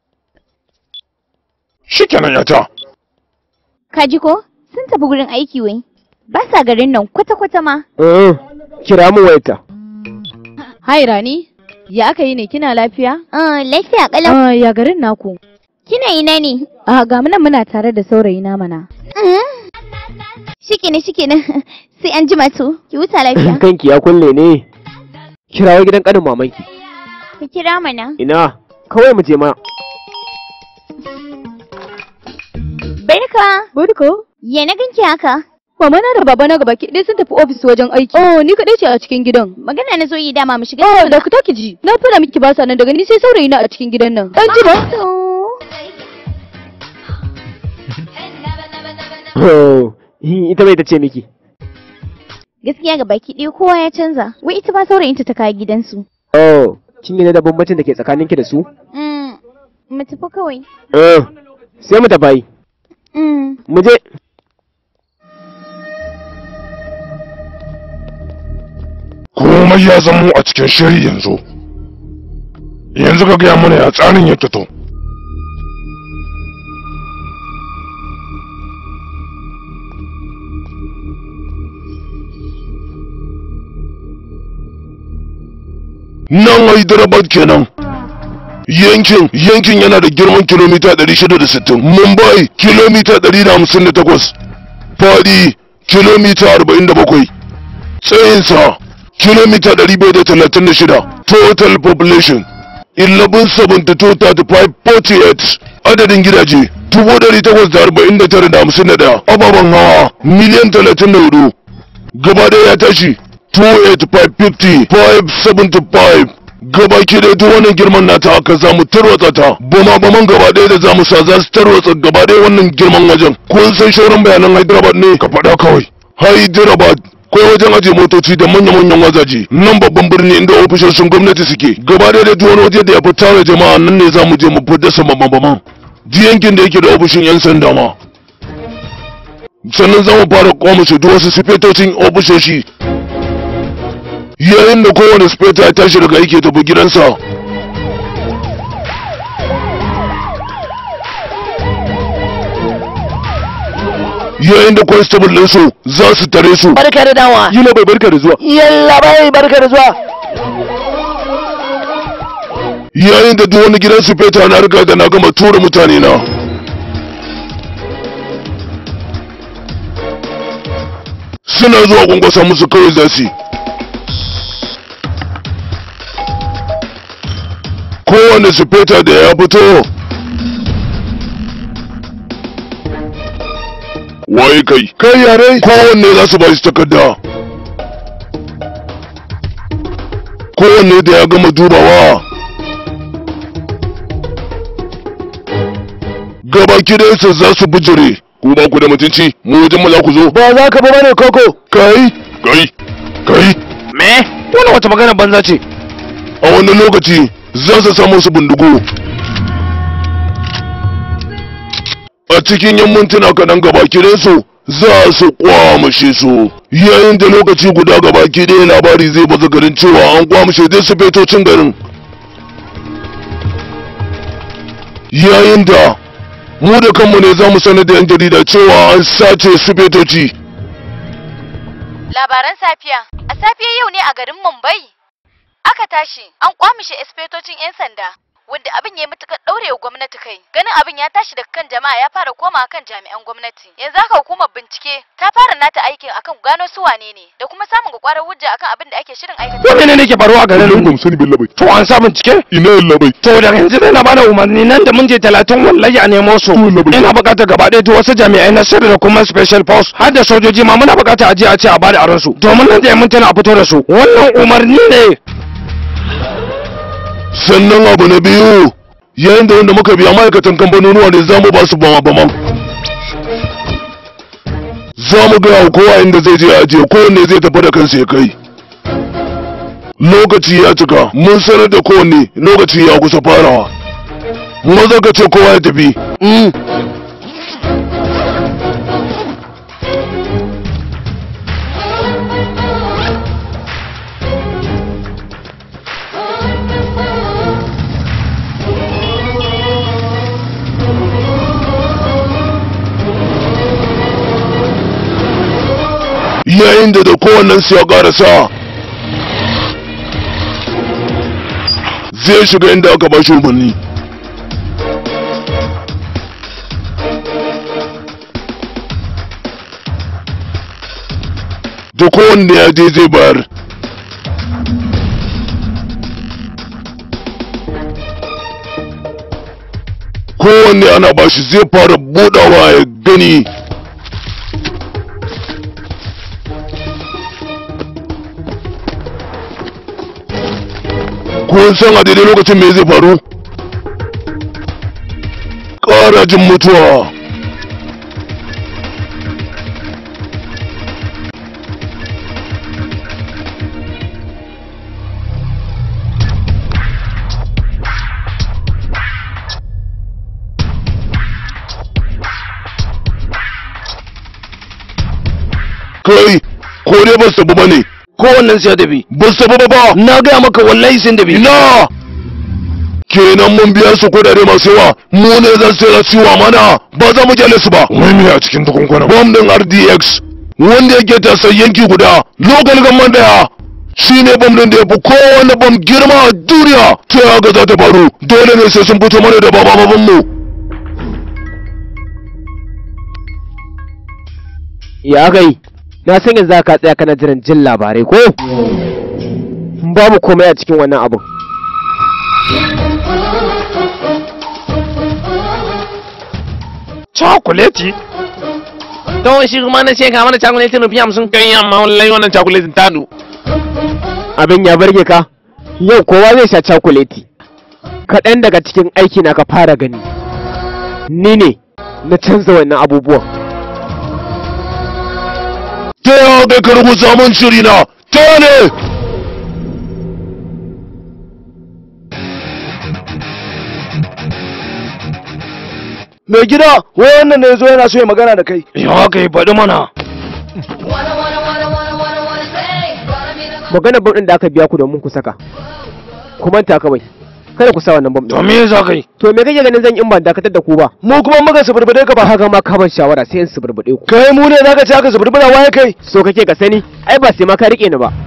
A: shikenan yata
G: Ka ji ko? Sun tafi gurin aiki wai. Ba sa garin nan kwata-kwata ma.
D: Eh, kira min wayarta.
C: Hai Rani, ya aka yi ne kina lafiya?
G: Ah, lafiya kalau.
C: Ah, ya garin naku.
G: Kina ina ne?
C: Ah, ga mu nan muna tare da saurayi na mana.
G: Mm. Shikenan shikenan. Sai an jima to. Ki huta lafiya.
D: Kanki ya kulle ne. Kirawo gidan kanin mamanki.
G: Ka kira mana.
D: Ina kawai mu je ma.
G: Barka.
C: Barko.
G: Ya na ganki haka?
C: Mama na da baba na gaba ki sun tafi ofis wajen aiki. Oh, ni kadai ce a cikin gidan.
G: Magana na zo yi dama mu shiga.
C: Oh, da ku take ji. Na fara miki ba sa nan daga ni sai saurayi na a cikin gidan nan. Dan ji ba?
D: Oh, ita bai ta ce miki.
G: Gaskiya ga baki ɗaya kowa ya canza. Wai ita ba saurayinta ta kawo gidansu.
D: Oh, kin yi da bambancin da ke tsakaninki da su?
G: Mm. Mu tafi kawai.
D: Eh, sai mu tafi.
G: Mm.
D: Mu je.
A: komai ya zamo a cikin shiri yanzu yanzu ka gaya mana ya tsarin yake to nan hyderabad kenan yankin yankin yana da girman kilomita 660 mumbai kilomita 158 fadi kilomita 47 tsayinsa kilomita 536 total population 1172-35-48 adadin gidaje 849,51 ababen hawa miliyan 34 gaba ɗaya ya tashi 285-50-575 gaba ki da duk wannan girman nata haka za mu tarwatsa ta bama baman gaba ɗaya da za mu sa za su tarwatsa gaba ɗaya wannan girman wajen kun san shauran bayanan hyderabad ne ka faɗa kawai hyderabad akwai wajen ajiye motoci da manya-manyan wajaje nan babban birni inda ofishoshin gwamnati suke gaba da duk wani waje da ya fi tara jama'a nan ne za mu je mu fi dasa mabambaman ji yankin da yake da ofishin 'yan sanda ma sannan za mu fara kwamushe duk wasu sifetocin ofishoshi yayin da kowane sifeta ya tashi daga aiki ya tafi gidansa yayin da constable ɗinsu za su tare su
F: barka da dawa
D: Yila bai barka da zuwa.
F: yalla bai barka da zuwa
A: yayin da duk wani gidan su feta na riga da na gama tura mutane na suna zuwa kwankwasa musu kawai za su yi kowane sufeta da ya fito waye kai kai yare kowanne za su ba shi takarda kowanne da ya gama dubawa gabaki su za su bijire ku ba ku da mutunci mu wajen mu za ku zo
D: ba za ka ba bane koko
A: kai kai kai
I: me wannan wata magana banza ce
A: a wannan lokaci za su samu su bindigo a cikin yan mintuna kaɗan gabaki su za su kwamushe su yayin da lokaci guda gabaki ɗaya labari zai baza garin cewa an kwamushe dai su fetocin garin yayin da mu da kanmu ne za mu sanar da yan jarida cewa an sace su fetoci
E: Labaran safiya. A safiyar yau ne a garin Mumbai. Aka tashi an kwamishe espetocin 'yan sanda. Wanda abin ya yi matuƙar ɗaurewa gwamnati kai. Ganin abin ya tashi daga kan jama'a ya fara koma kan jami'an gwamnati. Yanzu haka hukumar bincike ta fara nata aikin akan gano su wane ne da kuma samun kwakwarar hujja akan abin da ake shirin aikata.
I: Wani ne nake faruwa a garin
A: ba mu sani billa bai
I: To an sa bincike?
A: ina yalla bai
I: To da yanzu dai na bada umarni nan da mun je talatin wallahi a nemo su. Ina buƙatar gaba ɗaya duk wasu jami'ai na sirri da kuma special force har da sojoji ma muna buƙatar aje a ce a bada aron su. Domin nan da mun tana a fito da su. Wannan umarni ne.
A: sannan abu na biyu yayin da wanda muka biya ma'aikatan kamfanonuwa ne za mu ba su bama bama za mu gaya wa kowa inda zai je ajiye kowanne zai tafi da kansa ya kai lokaci ya cika mun sanar da kowanne lokaci ya kusa farawa maza ka ce kowa ya tafi yayin da da kowannen su ya karasa zai shiga inda aka ba shi umarni da kowanne ya je zai bayar kowanne ana ba shi zai fara budawa ya gani kun san a daidai lokacin me zai faru ƙarajin mutuwa kai ko dai ba su tafi ba ne
I: Kowannen su ya tafi.
A: ba su tafi ba ba
I: Na gaya maka wallahi sun tafi.
A: ina kenan mun biya su kudade masu yawa mu ne zan sai ciwa mana ba za mu kyale su ba
B: wai me a cikin tukunkuna
A: bom din RDX wanda yake tasar yanki guda local government daya shine bom din da yafi kowane bom girma a duniya ta haka za ta faru dole ne sai sun fito mana da bababan mu
D: ya gai na san yanzu ka tsaya kana jiran jin labarai ko babu komai a cikin wannan abun
I: Chocolate? Don shi kuma na ce ka mana chocolate rufi hamsin. Kai amma wallahi wannan chocolate ta du.
D: abin ya burge ka yau kowa zai sha cakuleti kaɗan daga cikin aiki na ka fara gani ni ne na canza wannan abubuwan
A: ta yawa kai ka rubuta mun shiri na ta ne
F: Mai gida, wai wannan ne zo yana so ya magana da kai.
I: Ya kai faɗi mana.
D: maganar bam ɗin da aka biya ku domin ku saka ku manta kawai kada ku sa wannan bam
I: To
D: ɗin
I: me za ka yi?
D: to me kake ganin zan yi in ban dakatar da ku ba
F: Mu kuma muka suburbude ka
D: ba
F: ba.
D: haka ma ka ban shawara sai in suburbuɗe ku
F: Kai mu ne zaka ci haka suburbura waye kai?
D: so kake ka sani ai ba sai ma ka rike ni ba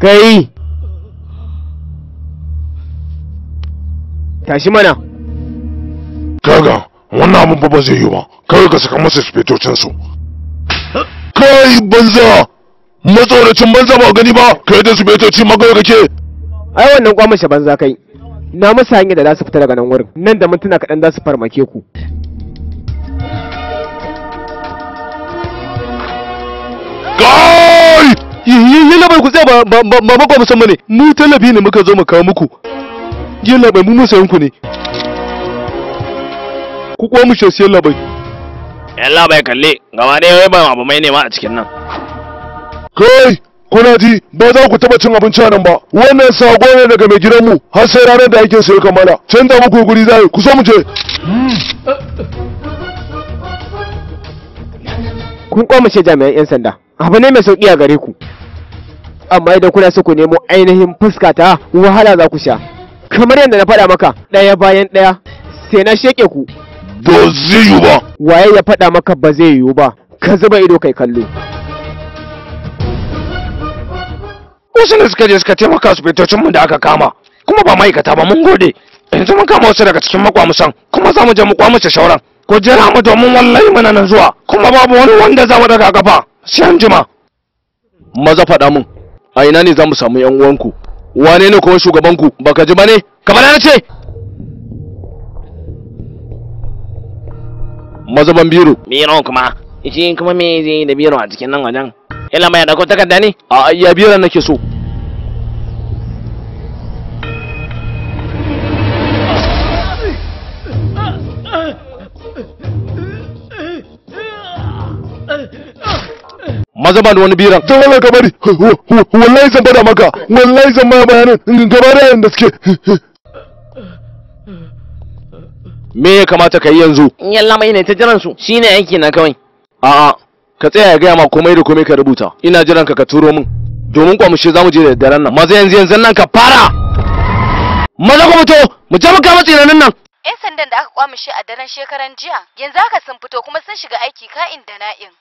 D: kai tashi mana
B: kaga wannan abin fa ba zai yi ba kawai ka saka masa spetocin su
A: kai banza matsoracin banza ba gani ba kai da spetoci magawa kake
D: ai wannan kwamashe banza kai na masa hanyar da za su fita daga nan wurin nan da mintuna kaɗan za su farmake ku
A: kai
J: yi labai ku tsaya ba ba ba ba ba musamman ne mu tallafi ne muka zo mu kawo muku yi labai mu musayin ku ne ku kuwa mu shasiyan labai
F: yalla bai kalle gaba ɗaya wai ba abu mai nema a cikin nan
A: kai kuna ji ba za ku taba cin abinci a nan ba wannan sako ne daga mai gidanmu har sai ranar da aikin sa ya kammala canza muku guri zai ku so mu je
D: kun kwamashe jami'an 'yan sanda abu ne mai sauƙi a gare ku amma idan kuna so ku nemo ainihin fuska ta wahala za ku sha kamar yadda na faɗa maka ɗaya bayan ɗaya sai na sheke ku
A: ba zai yi ba
D: waye ya faɗa maka ba zai yiwu ba ka zuba ido kai kallo
I: wasu ne suka je suka taimaka su mu da aka kama kuma ba ma'aikata ba mun gode yanzu mun kama wasu daga cikin makwamusan kuma za mu je mu kwamuce shauran ko jira mu domin wallahi muna nan zuwa kuma babu wani wanda za mu daga gaba sai an jima
J: maza faɗa mun a ina ne za mu samu yan uwanku wane ne kuma shugabanku baka ji ba ne kamar na ce maza ban biro
F: biro kuma shi kuma me zai yi da biro a cikin nan wajen yalla mai dauko takarda ne
J: a iya biro nake so maza ban da wani biran
A: ta wala ka bari wallahi zan bada maka wallahi zan ma bayanin gaba da yanda suke
J: me ya kamata ka yi yanzu
F: yalla mai ne ta jiran su shine aiki na kawai
J: a'a ka tsaya ya gaya ma komai da komai ka rubuta ina jiran ka ka turo min domin kwamushe za mu je da daren nan maza yanzu yanzu nan ka fara maza ku fito mu je mu kama tsinanin nan
E: 'Yan sandan da aka kwamishe a daren shekaran jiya yanzu haka sun fito kuma sun shiga aiki ka'in da na'in.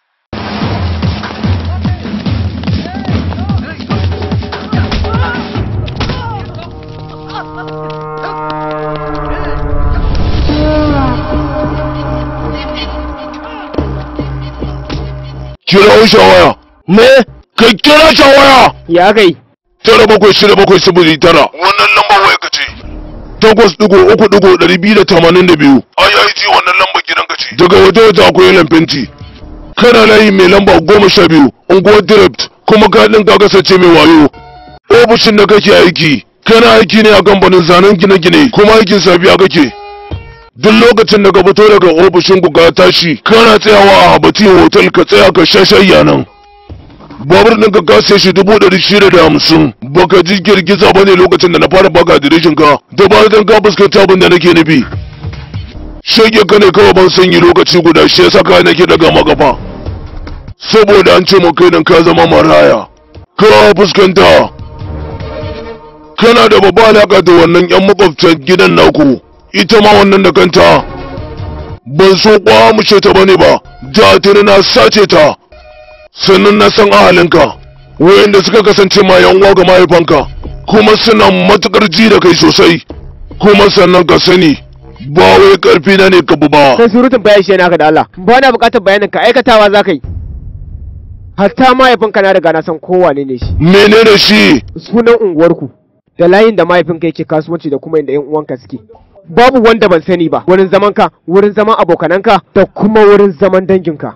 A: kira shawaya
J: me
A: ka kira shawaya
D: ya kai
A: tara bakwai shida bakwai sifili tara wannan lambar waya ka ce takwas digo uku digo ɗari biyu da tamanin da biyu ai ai ji wannan lambar gidan ka ce daga waje waje akwai yalan fenti kana layi mai lamba goma sha biyu unguwar direct kuma ka ɗin ka kasance mai wayo ofishin da kake aiki kana aiki ne a kamfanin zanen gine-gine kuma aikin safiya kake duk lokacin da ka fito daga ofishin ku ka tashi kana tsayawa a habati hotel ka tsaya ka sha shayya nan babur ɗin ka kase shi dubu ɗari shida da hamsin baka ji girgiza ba ne lokacin da na fara baka adireshin ka da ba dan ka fuskanta abin da nake nufi shege ka ne kawai ban sanyi lokaci guda shi yasa ka nake daga magafa saboda an ce mu kai nan ka zama maraya ka fuskanta kana da babba alaka da wannan yan makwabtan gidan naku ita ma wannan da kanta ban so kwamushe ta bane ba da tuni na sace ta sannan na san ahalinka wayanda suka kasance ma yan uwa ga mahaifanka kuma suna matukar ji da kai sosai kuma sannan ka sani ba wai karfi na ne ka bu ba
D: sai surutun bayan shi naka da Allah ba na buƙatar bayanin ka aikatawa za ka yi hatta mahaifinka na riga na san kowane ne shi
A: menene shi
D: sunan unguwarku da layin da mahaifinka yake kasuwanci da kuma inda yan uwanka suke babu wanda ban sani ba wurin zaman ka wurin zaman abokananka da kuma wurin zaman danginka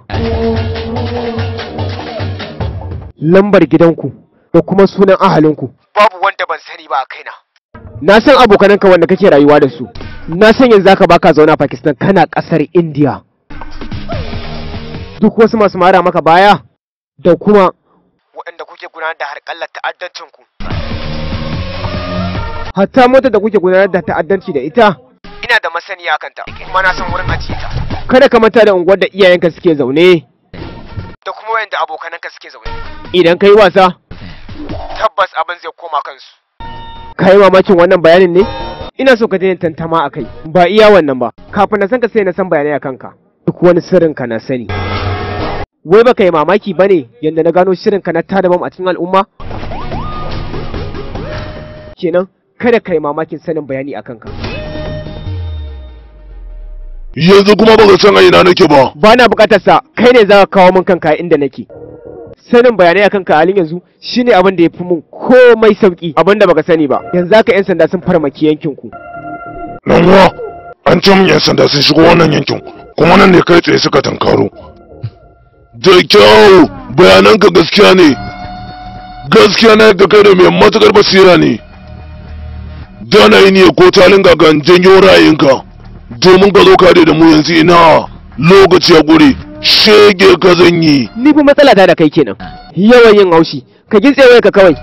D: lambar gidanku da kuma sunan ahalinku babu wanda ban sani ba a kaina na san abokananka wanda kake rayuwa da su na san yanzu zaka baka zauna a Pakistan kana kasar India duk wasu masu mara maka baya da kuma waɗanda kuke gudanar da harƙallar ta'addancinku hatta motar da kuke gudanar da ta'addanci da ita ina da masaniya kanta kuma na san wurin ajiye ta kada ka manta da unguwar da iyayenka suke zaune da kuma wayanda abokananka suke zaune idan kai wasa tabbas abin zai koma kansu ka yi mamakin wannan bayanin ne ina so ka daina tantama a kai ba iya wannan ba kafin na san ka sai na san bayanai a kanka duk wani sirrin ka na sani wai baka yi mamaki ba ne yadda na gano shirin ka na tada bam a cikin al'umma kenan kada kai mamakin sanin bayani akan ka
A: yanzu kuma baka san a ina nake ba
D: ba na bukatar sa kai ne za ka kawo min kanka inda nake sanin bayanai akan ka halin yanzu shine abin da ya fi mun komai sauki abin da baka sani ba yanzu haka yan sanda sun farmaki yankin ku
B: dan uwa an ce mun yan sanda sun shigo wannan yankin kuma nan ne kai tsaye suka tankaro
A: da kyau bayananka gaskiya ne gaskiya na yadda kai da mai matukar basira ne dana yi ne ko talin gagan janyo ra'ayinka domin ka zo kare da mu yanzu ina lokaci ya gure shege ka zan yi
D: ni fa matsala ta da kai kenan yawan yin haushi ka gintse ka kawai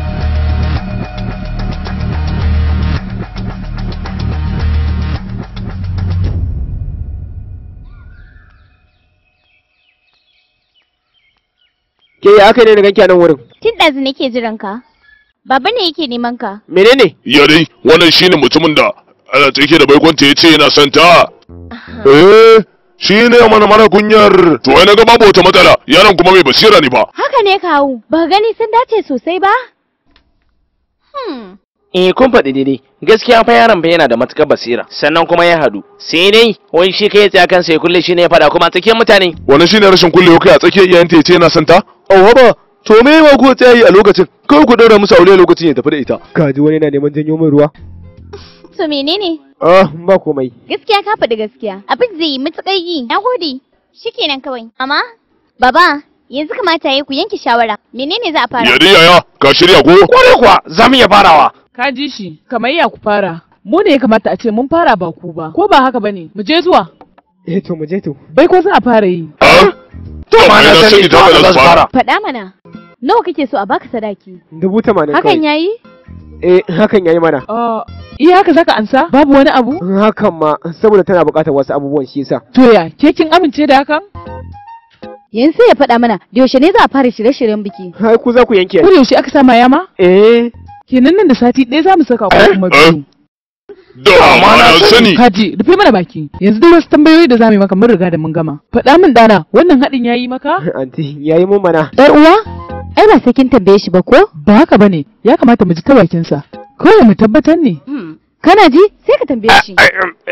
D: ke ya aka ne na ganki a nan wurin
G: Tun ɗazu nake jiran ka. Baba ne yake neman ka.
D: menene
A: ya dai wannan shine mutumin da ana take da baikonta ya ce yana son ta eh shi ne mana mana kunyar to ai na ga babu wata matsala yaron kuma mai basira ne ba
G: Haka ne kawu. Ba gani sun dace sosai ba? Hmm.
F: Eh kun faɗi daidai gaskiya fa yaron fa yana da matukar basira sannan kuma ya hadu sai dai wai shi kai tsaya kansa ya kulle shi ne ya faɗa kuma a tsakiyar mutane
A: wannan shine rashin kullewa kai a tsakiyar iyayenta ya ce yana son ta
J: Auwa ba, to me ma ku tsaya yi a lokacin, kawai ku daura musu aure lokacin ya tafi da ita.
D: ka ji wani na neman janyo min ruwa
G: To menene?
D: ah ba komai
G: Gaskiya ka faɗi gaskiya. Abin zai yi matuƙar yi. Na gode. Shikenan kawai. Amma, baba, yanzu kamata ya ku yanke shawara. Menene za a fara?
A: ya dai yaya ka shirya ko
F: kwarai kuwa za mu iya farawa
C: Ka ji shi, kamar ya ku fara. Mu ne ya kamata a ce mun fara ba ku ba. Ko ba haka bane? Mu je zuwa.
D: eh to mu je to
C: Bai ko za a fara yi.
F: to ma na sani ta haka za su fara
G: Faɗa mana. Nawa kake so a baka sadaki?
D: dubu tamanin
G: Hakan
D: kawai
G: yayi?
D: eh hakan yayi mana
C: Ah, iya haka zaka ansa? Babu wani abu?
D: hakan ma saboda tana buƙatar wasu abubuwan shi yasa
C: To ya, ke kin amince da hakan?
E: Yanzu sai ya faɗa mana da yaushe ne za a fara shirye-shiryen biki.
D: hai ku za ku yanke
C: Ko da yaushe aka sa yama?
D: eh
C: Kenan nan da sati ɗaya za mu saka ko kuma biyu.
A: da ma na sani
C: Kaji, rufe mana baki. Yanzu duk wasu tambayoyi da za mu yi maka mun riga da mun gama. Faɗa min ɗana, wannan haɗin ya yi maka?
D: anti yayi mun mana
E: Yar uwa? Ai ba sai kin tambaye shi ba ko?
C: Ba haka bane, ya kamata mu ji ta bakinsa. Kawai mu tabbatar ne.
E: Kana ji? Sai ka tambaye shi.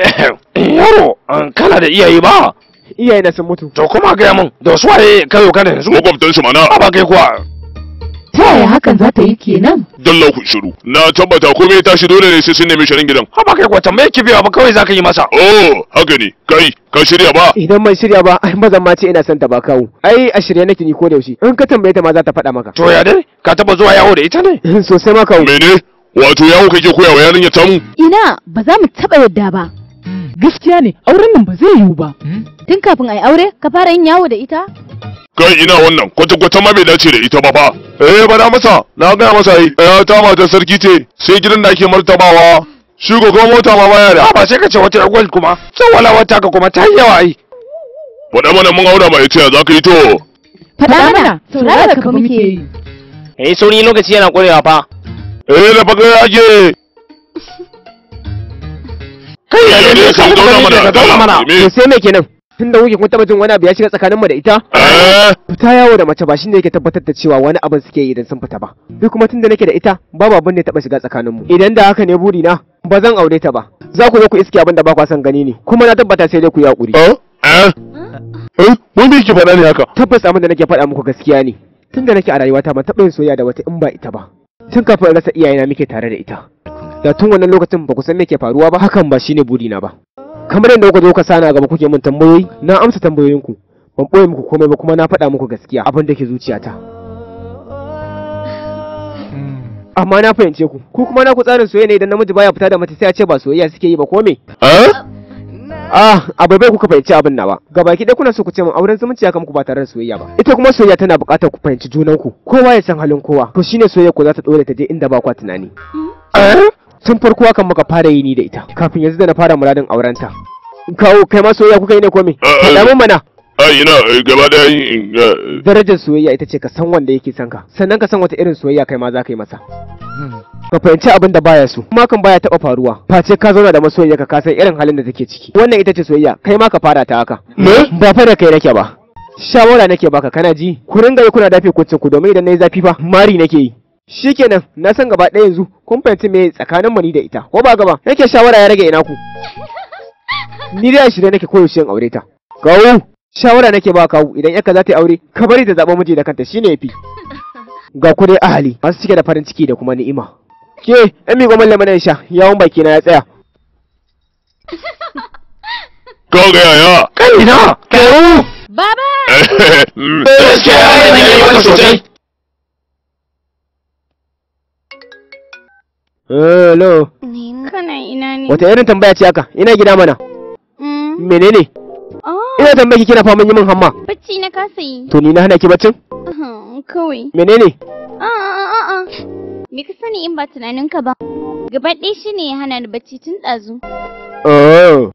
F: yaro an kana da iyaye ba
D: iyaye na sun mutu
F: to kuma gaya min da wasu waye kayo kana yanzu
A: makwabtan shi mana
F: ba kai kuwa
C: Ta yaya hakan za ta yi kenan?
A: dalla ku shiru na tabbata komai ya tashi dole ne sai sun nemi shirin gidan
F: ba kai kuwa tambaye ki biya ba kawai zaka yi masa
A: oh haka ne kai ka shirya ba
D: idan ban shirya ba ai mazan ma ce ina son ta ba kawo ai a shirye nake ni ko da yaushe in ka tambaye ta ma za ta faɗa maka
F: to ya dai ka taba zuwa yawo da ita ne
D: sosai ma kawo
A: mene wato yawo kake koya wa yarinya tamu
E: Ina ba za mu taɓa yadda ba.
C: Gaskiya ne, auren nan ba zai yiwu ba.
E: Tun kafin a yi aure ka fara yin yawo da ita?
A: kai ina wannan kwata-kwata ma bai dace da ita ba fa eh bana masa na gaya masa yi eh ta matar sarki ce sai gidan da ake martabawa shi ko kuma mota ma baya da
F: ba sai ka ce wata yagwal kuma tsawala wata ka kuma ta yi yawa ai
A: faɗa mana mun aura mai ce za ka yi to
E: Faɗa mana, saurara ka fa muke yi.
F: eh sauri lokaci yana ƙurewa fa
A: eh da baka yake
F: kai ya
A: ne ka zauna mana
F: ka zauna mana
A: me
D: to sai me kenan tunda kuke kun taba jin wani abu ya shiga tsakaninmu da ita
A: eh
D: fita yawo da mace ba shine yake tabbatar da cewa wani abin suke yi idan sun fita ba duk kuma tunda nake da ita babu abin da ya taba shiga tsakaninmu idan da haka ne buri na ba zan aure ta ba za ku zo ku iske abin da ba kwa son gani ne kuma na tabbata sai dai ku yi hakuri
A: eh eh eh mun bi ki faɗa ne haka
D: tabbas abin da nake faɗa muku gaskiya ne tunda nake a rayuwata ban taɓa yin soyayya da wata in ba ita ba tun kafin in rasa iyayena muke tare da ita da tun wannan lokacin ba ku san me ke faruwa ba hakan ba shine burina ba kamar yadda kuka zo ka sana gaba kuke min tambayoyi na amsa tambayoyinku ban ɓoye muku komai ba kuma na faɗa muku gaskiya abin da ke zuciyata amma na fahimce ku ku kuma na ku tsarin soyayya ne idan namiji baya fita da mace sai a ce ba soyayya suke yi ba ko me
A: eh
D: Ah, abai bai kuka fahimci abin nawa. Gabaki ɗaya kuna so ku ce min auren zumunci ya muku ba tare da soyayya ba. Ita kuma soyayya tana buƙatar ku fahimci junanku. Kowa ya san halin kowa. To shine soyayya ku za ta dore ta je inda ba kwa tunani. Tun farko hakan muka fara yi ni da ita. Kafin yanzu da na fara muradin aurenta. Kawo kai ma soyayya kuka yi ne ko me? Faɗa min mana.
A: ai ina eh, gaba da eh,
D: Darajar soyayya ita ce ka san wanda yake son ka. Sannan ka san wata irin soyayya kai ma za ka yi masa. Ka fahimci abin da baya so. Kuma kan baya taɓa faruwa. Face ka zauna da masoyiyarka ka san irin halin da take ciki. Wannan ita ce soyayya. Kai ma ka fara ta haka. Ba fa da kai nake ba. Shawara nake baka kana ji. Ku ringa yi kuna dafe kucin ku domin idan nayi zafi fa mari nake yi. Shikenan, na san gaba ɗaya yanzu kun fahimci me tsakanin mu ni da ita. Ko ba gaba? Yake shawara ya rage ina ku. Ni dai a shirye nake koyaushe in aure ta. Kawu, shawara nake ba kawu idan yaka za ta yi aure, ka bari ta zaɓa miji da kanta shine yafi. Ga ku dai ahali masu cike da farin ciki da kuma ni'ima. Ke, ɗan miƙo mallam mana sha, yawon baki na ya tsaya.
A: Ka ga yaya?
I: Kai na! Kawu!
E: Baba!
I: Gaskiya ya yi maka sosai.
D: Hello.
G: Kana ina ne?
D: Wata irin tambaya ce haka? Ina gida mana.
G: Mm.
D: Menene?
G: Oh,
D: Ina tambaya ki kina faman yi min hamma.
G: bacci na kasa yi.
D: To ni na hana ki baccin?
G: Ahem, Kawai.
D: Menene?
G: A'a, a'a. Me ka sani in ba tunaninka ba? Gaba ɗaya shi ne ya hana ni bacci tun ɗazu.
D: Oh.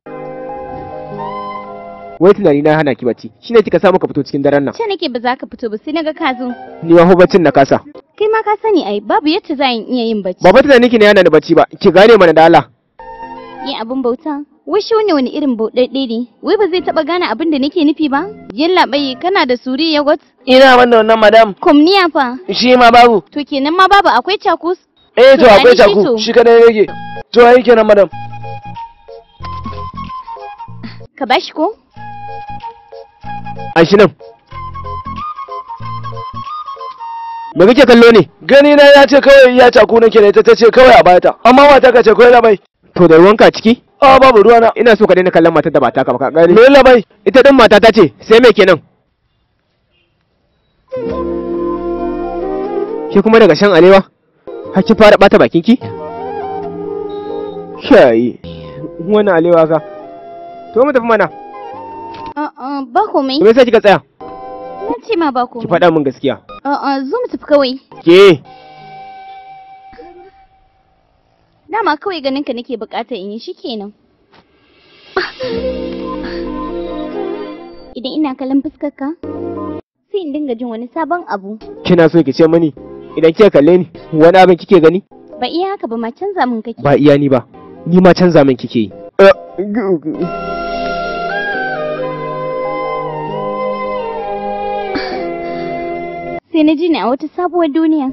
D: Wai tunani na hana ki bacci. Shine kika samu ka fito cikin daren nan.
G: Ce nake ba za ka fito ba sai na ga ka zo.
D: Ni ma fa baccin na kasa.
G: Kai ma ka sani ai babu yadda za in iya yin bacci.
D: Ba fa tunani ki ne hana ni bacci ba. Ki gane mana da Allah.
G: Yin abin bauta. Wai shi wani wani irin bauɗaɗɗe ne? Wai ba zai taɓa gane abin da nake nufi ba? Yalla bai kana da suri yogurt?
F: ina wanda wannan madam
G: Kumniya fa.
F: shi ma babu
G: To kenan ma babu akwai cakus?
F: eh to
G: To,
F: akwai
G: ani shi to.
F: taku shi kadai rage to ai kenan madam
G: Ka bashi ko?
D: An shi nan. Me kake kallo ne?
F: gani na ya ce kawai ya taku nake da ita ta ce kawai a bata amma mata ka ce kawai labai
D: To da ruwanka a ciki?
F: a babu ruwana
D: Ina so ka daina kallon matar da ba taka ba ka gane.
F: me labai
D: Ita din mata ta ce, sai me kenan? Ke kuma daga shan alewa? Har ki fara bata bakin ki? Shayi. Wannan alewa ka. To mu tafi mana.
G: A'a ba komai.
D: Me yasa kika tsaya?
G: Na ce ma ba
D: Ki
G: komai.
D: faɗa min gaskiya.
G: A'a zo mu tafi kawai.
D: Ke,
G: Dama kawai ganin ka nake bukatar in yi shi kenan. Idan ina kallon fuskar ka, sai in dinga jin wani sabon abu.
D: kina so ki ce mani idan kika kalle ni wani abin kike gani?
G: Ba iya haka ba ma canza min kake.
D: Ba iya ni ba. Ni ma canza min kike yi.
G: Sai na ji ni a wata sabuwar duniya.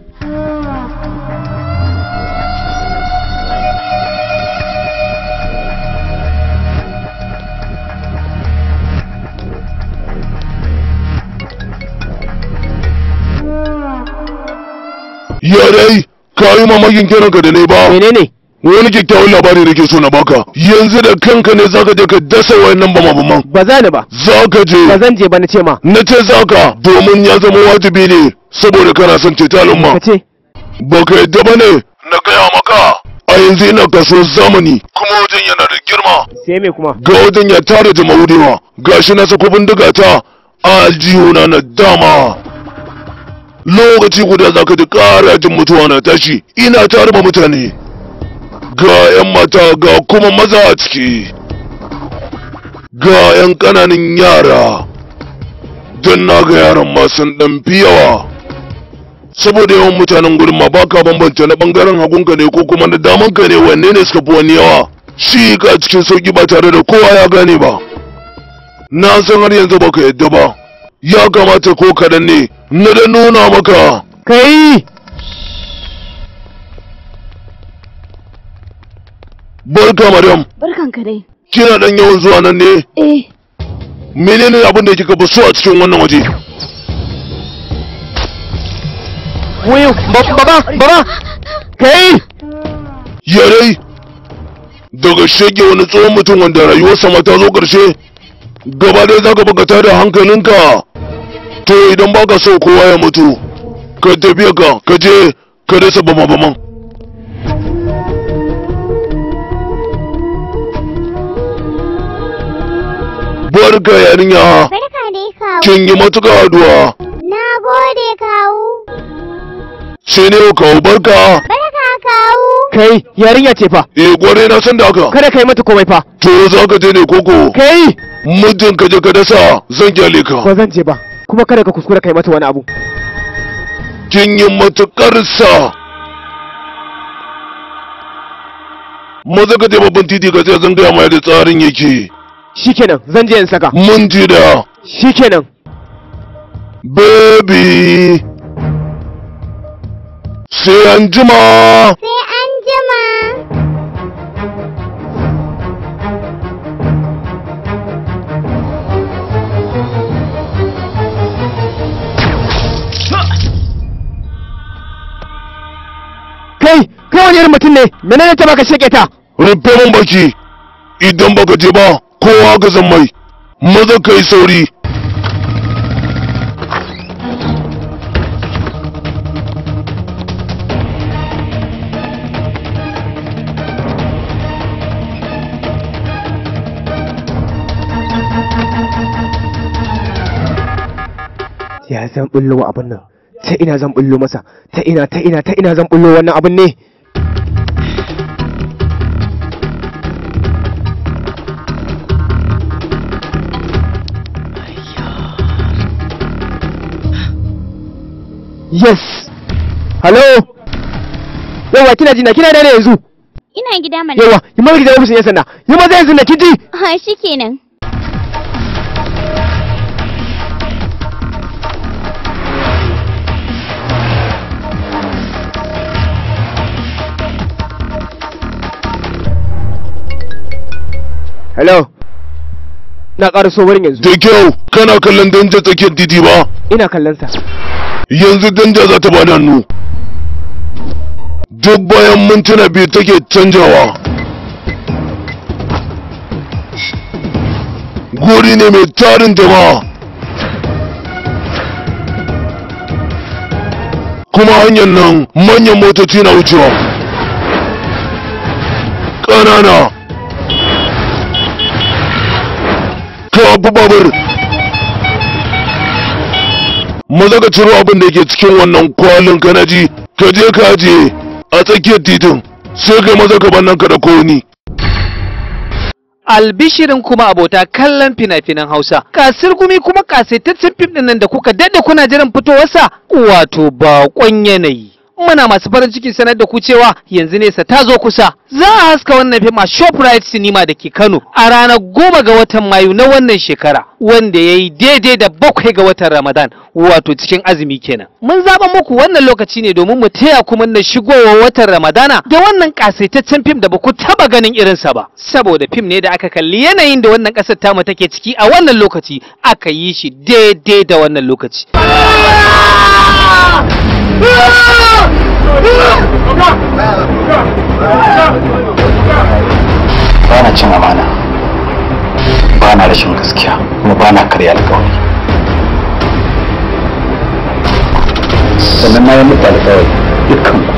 A: Ya dai, ka yi mamakin kiranka da ne ba.
D: Menene?
A: Wani kyakkyawan labari da ke so na baka. Yanzu da kanka ne zaka je ka dasa wayannan bama-baman.
D: Ba za ni ba.
A: Zaka je.
D: Ba zan je ba na ce ma.
A: Na ce zaka domin ya zama wajibi ne saboda kana son ceto al'umma.
D: Ka ce,
A: Ba ka yadda ba ne? Na gaya maka. A yanzu ina kasuwar zamani kuma wajen yana da girma.
D: sai me kuma?
A: Ga wajen ya tara jama'u da yawa. Gashi na sako bindiga ta a aljihuna na dama. Lokaci guda za ka ji ƙara jin mutuwa na tashi. Ina tare ma mutane. Ga 'yan mata ga kuma maza a ciki. Ga 'yan ƙananan yara. Don na ga yaran ma sun ɗan fi yawa. saboda yawan mutanen gurin ma baka bambanta na bangaren hagunka ne ko kuma na damanka ne wanne ne suka fi wani yawa shi ka cikin sauki ba tare da kowa ya gane ba na san har yanzu baka yadda ba ya kamata ko kadan ne na da nuna maka
D: Kai!
A: barka madam
E: Barkanka dai.
A: kina dan yawan zuwa nan ne
E: Eh,
A: menene abin da kika fi so a cikin wannan waje
D: Wayo, baba, baba! Kai!
A: yarai daga shege wani tsohon mutum wanda rayuwarsa ma ta zo ƙarshe gaba ɗaya za ka bukata da hankalinka to idan baka so kowa ya mutu ka tafiya ka ka je ka dasa bama baman barka yarinya
G: Barka dai kawu.
A: kin yi matuƙa addu'a
G: Na gode kawu.
A: sai ne yau kawo barka
G: Barka kawu.
D: Kai, yarinya ce fa.
A: eh gware na san da haka
D: Kada kai mata komai fa.
A: to za ka je ne koko
D: Kai!
A: muddin ka je ka dasa zan kyale ka
D: Ba zan je ba. Kuma kada ka kuskura kai mata wani abu.
A: kin yi matuƙar sa maza ka je babban titi ka ce zan gaya ma yadda tsarin yake
D: Shikenan, zan je in saka.
A: mun ji da
D: Shikenan.
A: baby sai an jima
K: Sai an jima.
D: kai kai wani irin mutum ne menene ta baka sheke ta
A: rufe mun baki idan baka je ba kowa ga zan mai maza kai sauri
D: ya zan bullo wa abin nan ta ina zan bullo masa ta ina ta ina ta ina zan bullo wannan abin ne yes hello yawa kina jina kina da ne yanzu
G: Ina gida mana.
D: yawa yi maza gidan ofishin yan sanda yi maza yanzu na kiji
G: Ha shikenan.
D: hello na ƙara so wurin yanzu
A: da kyau kana kallon danja tsakiyar titi ba
D: ina kallon sa
A: yanzu danja za ta bani hannu duk bayan mintuna biyu take canjawa guri ne mai tarin jama'a kuma hanyar nan manyan motoci na wucewa ƙanana ka abu babur maza ka ciro abin da ke cikin wannan kwalin ka na ji ka je ka ajiye a tsakiyar titin sai kai maza ka bannan ka da koni
L: albishirin kuma abota kallon fina-finan Hausa. Kasir gumi kuma kasaitaccen fim ɗin nan da kuka daɗe kuna jiran fitowarsa wato baƙon yanayi. Muna masu farin ciki sanar da ku cewa yanzu nesa ta zo kusa. Za a haska wannan fim a Shoprite Cinema da ke Kano a ranar goma ga watan Mayu na wannan shekara wanda ya yi daidai da bakwai ga watan Ramadan wato cikin azumi kenan. Mun zaɓa muku wannan lokaci ne domin mu taya ku murnar shigowa watan Ramadana da wannan kasaitaccen fim da ba ku taɓa ganin irinsa ba. Saboda fim ne da aka kalli yanayin da wannan ƙasar tamu take ciki a wannan lokaci aka yi shi daidai da wannan lokaci.
M: ba na cin amana ba na rashin gaskiya kuma ba na karya alkawari sannan na yi muku alkawari dukkan ku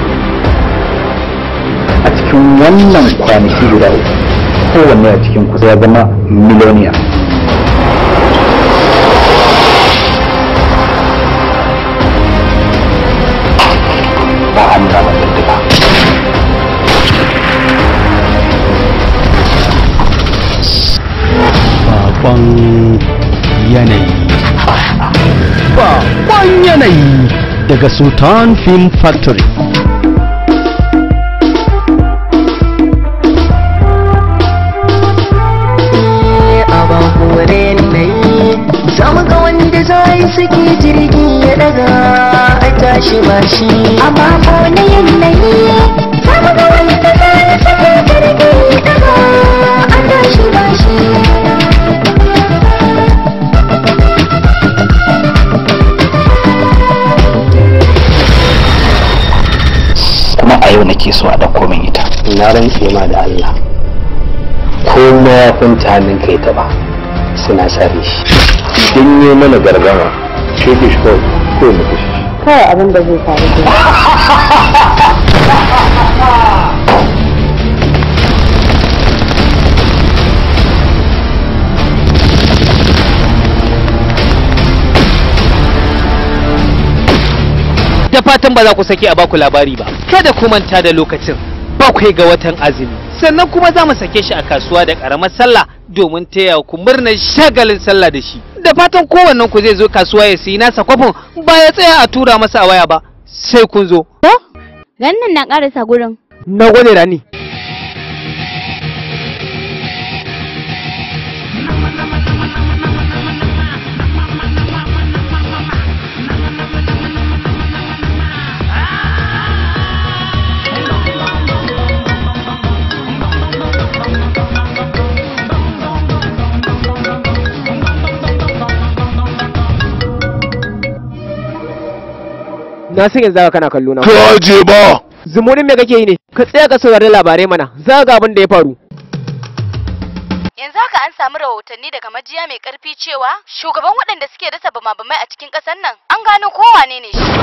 M: a cikin wannan kwanaki guda uku kowanne a cikin ku ya zama miliyoniya ba a nuna ba daddaka
N: Bakon yanayi. Bakon yanayi daga Sultan Film Factory.
O: abin hore na yi samu ga wanda za yi suke jirgi ya daga a tashi ba shi amma ko na yanayi samu ga wanda za yi suke jirgi ya daga a tashi ba shi
M: kuma a yau nake so a ɗauko min ita
P: na rantse ma da Allah ko mayafin hannun kai taɓa suna sare shi idan yi mana gargama shefe shi kawai ko mu kashe shi
Q: kawai abin da zai faru ke
L: Da fatan ba za ku sake a baku labari ba. Kada ku manta da lokacin bakwai ga watan azumi. Sannan kuma za mu sake shi a kasuwa da ƙaramar sallah domin taya ku murnar shagalin sallah da shi. Da fatan kowannen ku zai zo kasuwa ya sayi nasa kwafin ba ya tsaya a tura masa a waya ba. Sai kun zo.
G: Gannan na ƙarasa gurin.
D: na gode rani na san yanzu kana kallo na
A: ka je ba
D: zumurin me kake yi ne ka tsaya ka saurari labarai mana za ga abin da ya faru
E: Yanzu haka an samu rahotanni daga majiya mai karfi cewa shugaban waɗanda suke dasa bama-bamai a cikin ƙasar nan an gano kowane ne shi.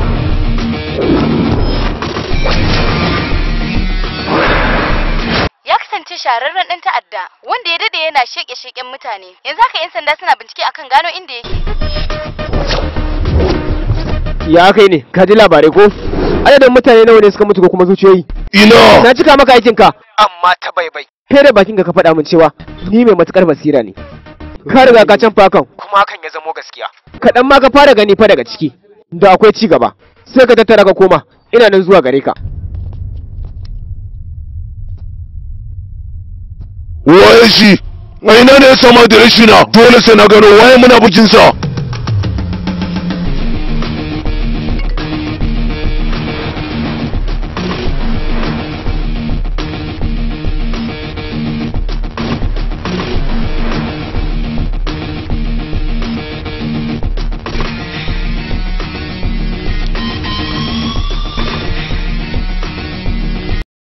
E: Ya kasance shahararren ɗan ta'adda wanda ya dade yana sheke-sheken mutane. Yanzu haka 'yan sanda suna bincike akan gano inda yake.
D: ya kai ne ka ji labarai ko adadin mutane nawa ne suka mutu ko kuma zuciyoyi
A: ina
D: na cika maka aikin ka
L: amma ta baibai
D: kai da bakin ka ka faɗa min cewa ni mai matukar basira ne ka riga ka can fakan
L: kuma hakan ya zamo gaskiya
D: kaɗan ma ka fara gani fa daga ciki da akwai ci gaba sai ka tattara ka koma ina nan zuwa gare ka
A: waye shi a ina ne ya sama da rashi na dole sai na gano waye muna bukin sa